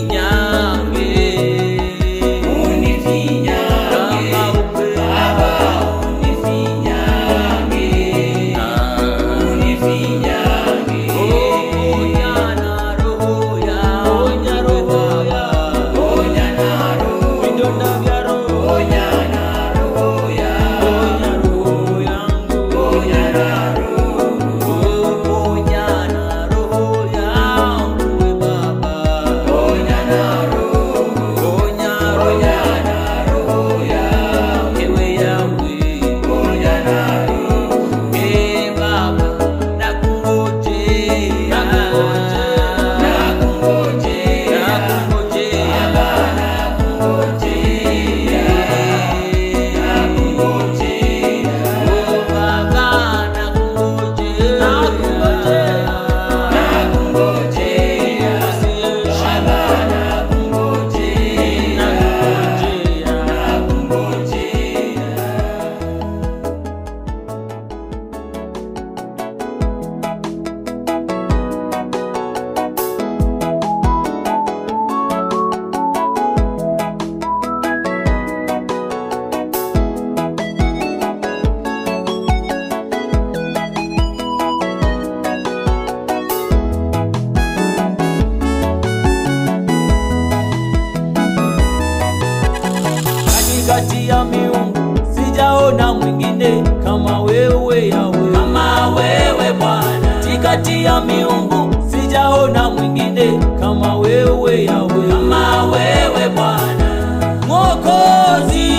unifinyange kama upendo Onya na roho ya onya roho ya vidonda vya roho onya roho yangu onya na roho yangu we baba onya roho ewe yangu Eh, baba nakungojea nakungojea Oh, baba nakungojea nakungojea katikati ya miungu sijaona mwingine kama wewe yawe Kama wewe Bwana, katikati ya miungu sijaona mwingine kama wewe yawe kama wewe Bwana, mwokozi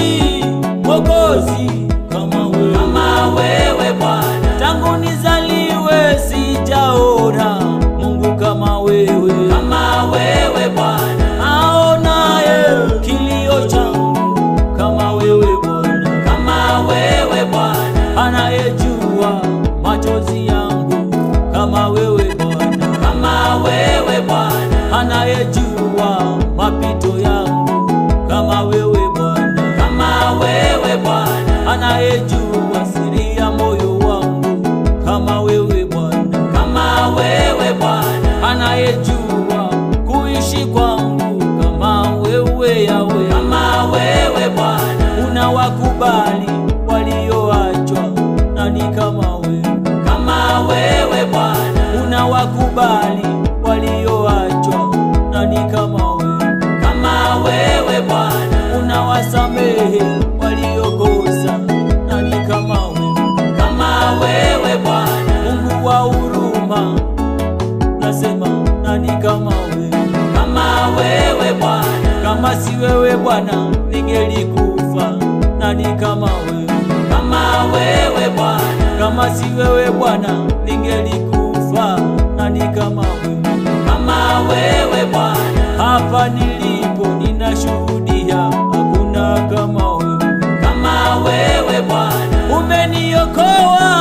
mwokozi kama wewe kama wewe Bwana, tangu nizaliwe sijaona mungu kama wewe kama wewe Bwana, aonaye kilio changu kama wewe bwana kama wewe Bwana, anayejua machozi yangu kama wewe Bwana, kama wewe Bwana, anayejua mapito yangu kama wewe Bwana, kama wewe Bwana, anayejua siri ya moyo wangu kama wewe Bwana, kama wewe Bwana, anayejua kuishi kwangu kama wewe Yawe, kama wewe Bwana, unawakubali walioachwa nani kama wewe kama wewe Bwana, unawakubali walioachwa nani kama wewe kama wewe Bwana, unawasamehe waliokosa nani kama wewe kama wewe Bwana, mungu wa huruma nasema nani kama wewe kama wewe Bwana, kama si wewe bwana ningelikufa nani kama wewe kama wewe Bwana, kama si wewe bwana ningelikufa nani kama wewe kama wewe Bwana, hapa nilipo ninashuhudia hakuna kama wewe kama wewe Bwana, umeniokoa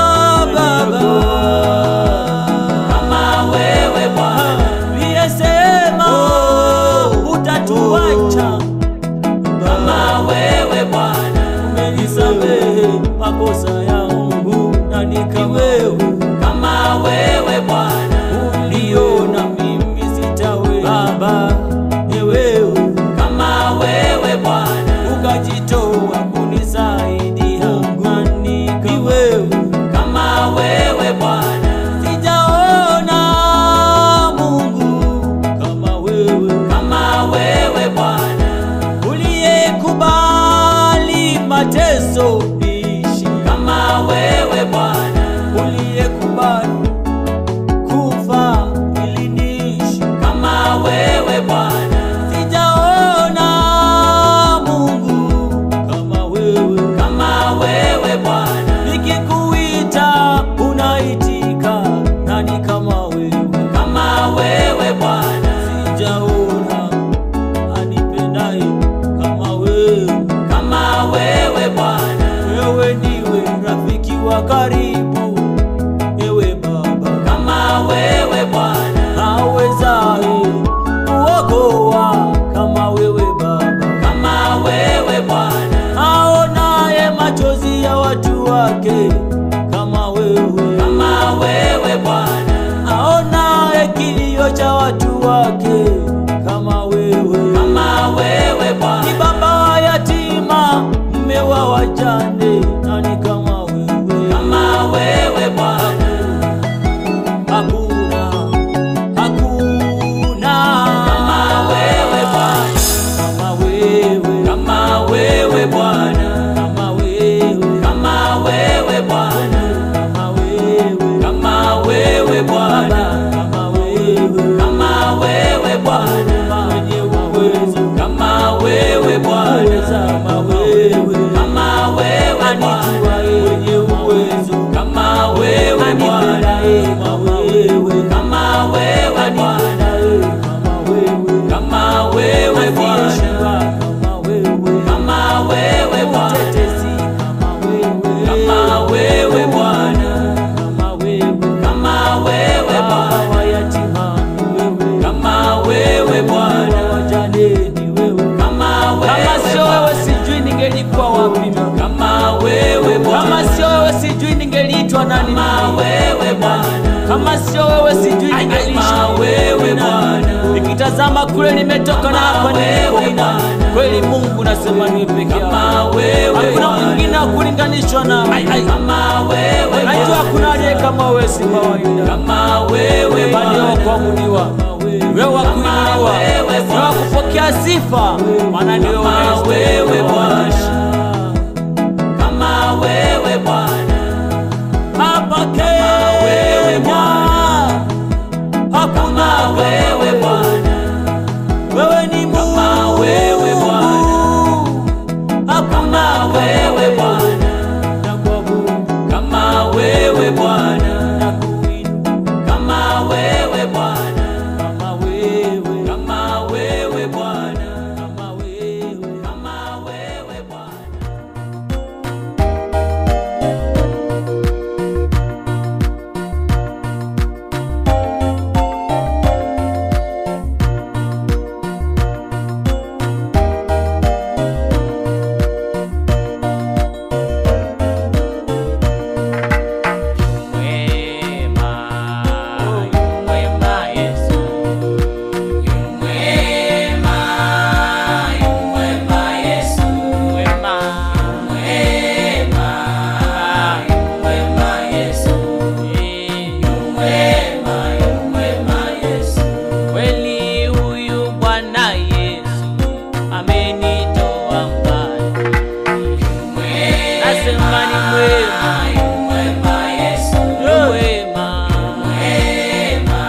baba kama wewe Bwana, liyesema utatuacha kama wewe Bwana, umenisamehe makosa yangu nani kama wewe kama wewe Bwana, uliona mimi sitawe baba ni wewe kama wewe Bwana, ukajitoa kunisaidia nani kama wewe kama wewe Bwana, sijaona Mungu kama wewe kama wewe Bwana, uliyekubali mateso niishi kama wewe Bwana, uliyekubali kufa ili niishi kama wewe Bwana, sijaona Mungu kama wewe kama wewe Bwana, nikikuita unaitika nani kama wewe kama wewe Bwana, sijaona anipendaye kama wewe kama wewe Bwana, Bwana, mwenye uwezo kama wewe Bwana, uweza kama wewe kama wewe Bwana, anijua mwenye uwezo kama wewe Bwana, anipendaye kama wewe kama wewe Bwana, kama wewe kama wewe Bwana, Asiyeshindwa kama wewe kama wewe Bwana, mtetezi kama wewe kama wewe Bwana, kama wewe kama wewe Baba Bwana, wa yatima ni wewe kama wewe Bwana, wajane ni wewe kama kama wewe sio wewe Bwana, sijui ningelikuwa wapi mimi. kama wewe kama Bwana, sio wewe sijui ningeliitwa nani kama mimi. wewe Bwana, kama sio wewe sijui kama ningeliishi wewe Bwana, nikitazama kule nimetoka na hapa wewe nilipo Bwana. kweli mungu nasema niwe peke yako kama wewe hakuna Bwana, mwingine wa kulinganishwa na kama wewe najua Bwana, hakuna aliye kama wewe si kawaida kama wewe wewe wa Bwana, kuabudiwa wewe wa kuinuliwa wewe wewe wa kupokea sifa maana ndio Kama unayestahili wewe Bwana. kuabudiwa. kama wewe Bwana, hapa wewe Kenya hakuna kama wewe Bwana, wewe ni Mungu Kama wewe hakuna kama wewe Bwana, nakuabudu kama wewe Bwana, nakuinua kama wewe Bwana, kama wewe kama wewe Bwana, kama wewe kama wewe Bwana. Mwema, mwema Yesu, mwema, mwema Yesu, mwema, mwema, mwema Yesu, mwema, mwema Yesu. Kweli huyu Bwana Yesu amenitoa mbali, nasema ni mwema mwema Yesu mwema mwema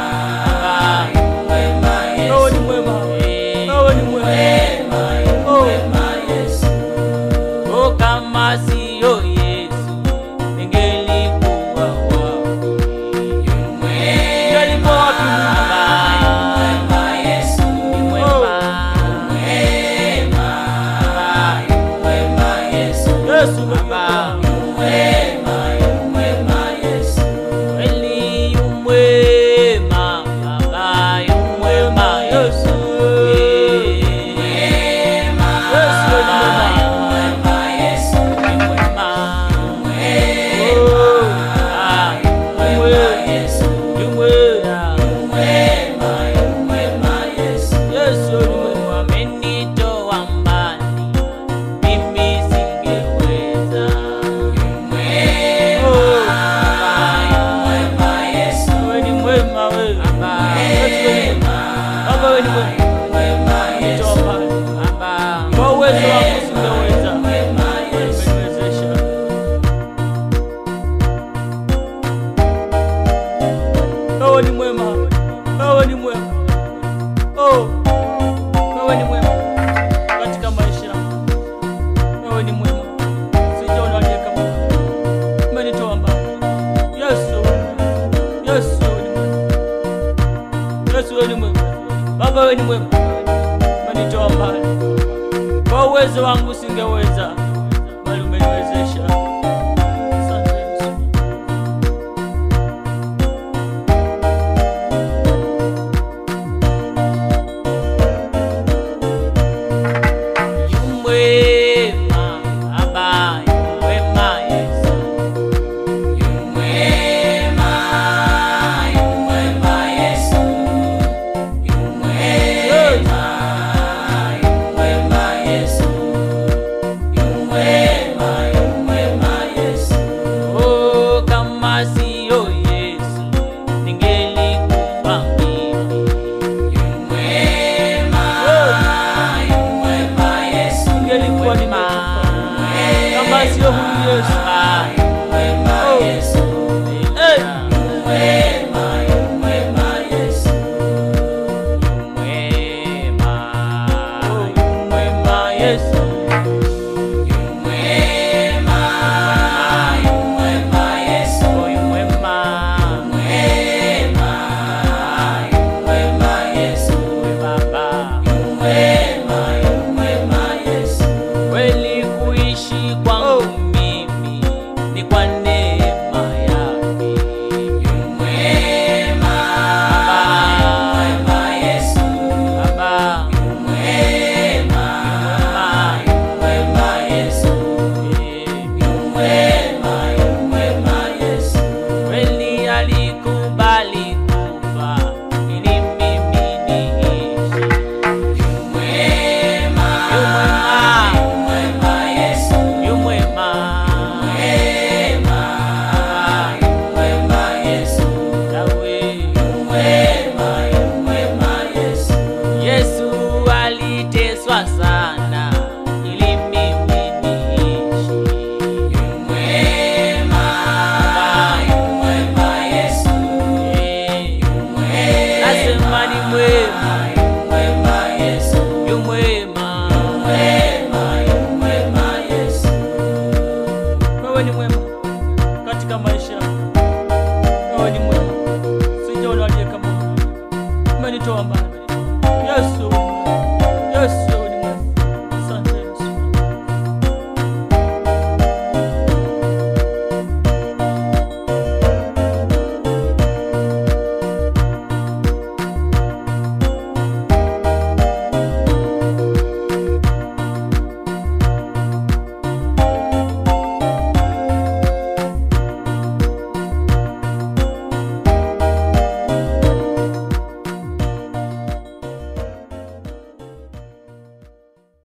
mwema Yesu wewe ni mwema wewe ni mwema mwema Yesu oh kama sio Yesu ningelikuwa wapi Ningelikuwa wapi Mungu? mwema Yesu ni mwema mwema mwema Yesu Yesu wewe Baba, ni mwema, mwema Yesu. Kweli yu mwema, Baba, yu mwema Yesu. Mwema, Yesu yu mwema. yu mwema Yesu, yu mwema. Ah, yu mwema Yesu, yu mwema. Mwema, yu mwema Yesu. Yesu yu mwema Amenitoa mbali, mimi singeweza. Mwema Yesu, wewe ni mwema wewe Baba, Yesu wewe ni mwema Baba wewe ni mwema mwema Yesu, Toba. Baba, kwa uwezo wako singeweza mwema Yesu, umeniwezesha wewe ni mwema wewe ni mwema oh wewe ni mwema katika maisha yangu. wewe ni mwema sijaona aliye kama wewe umenitoa mbali Yesu wewe ni mwema. Yesu wewe ni mwema Yesu wewe ni mwema Baba wewe ni mwema umenitoa mbali kwa uwezo wangu singeweza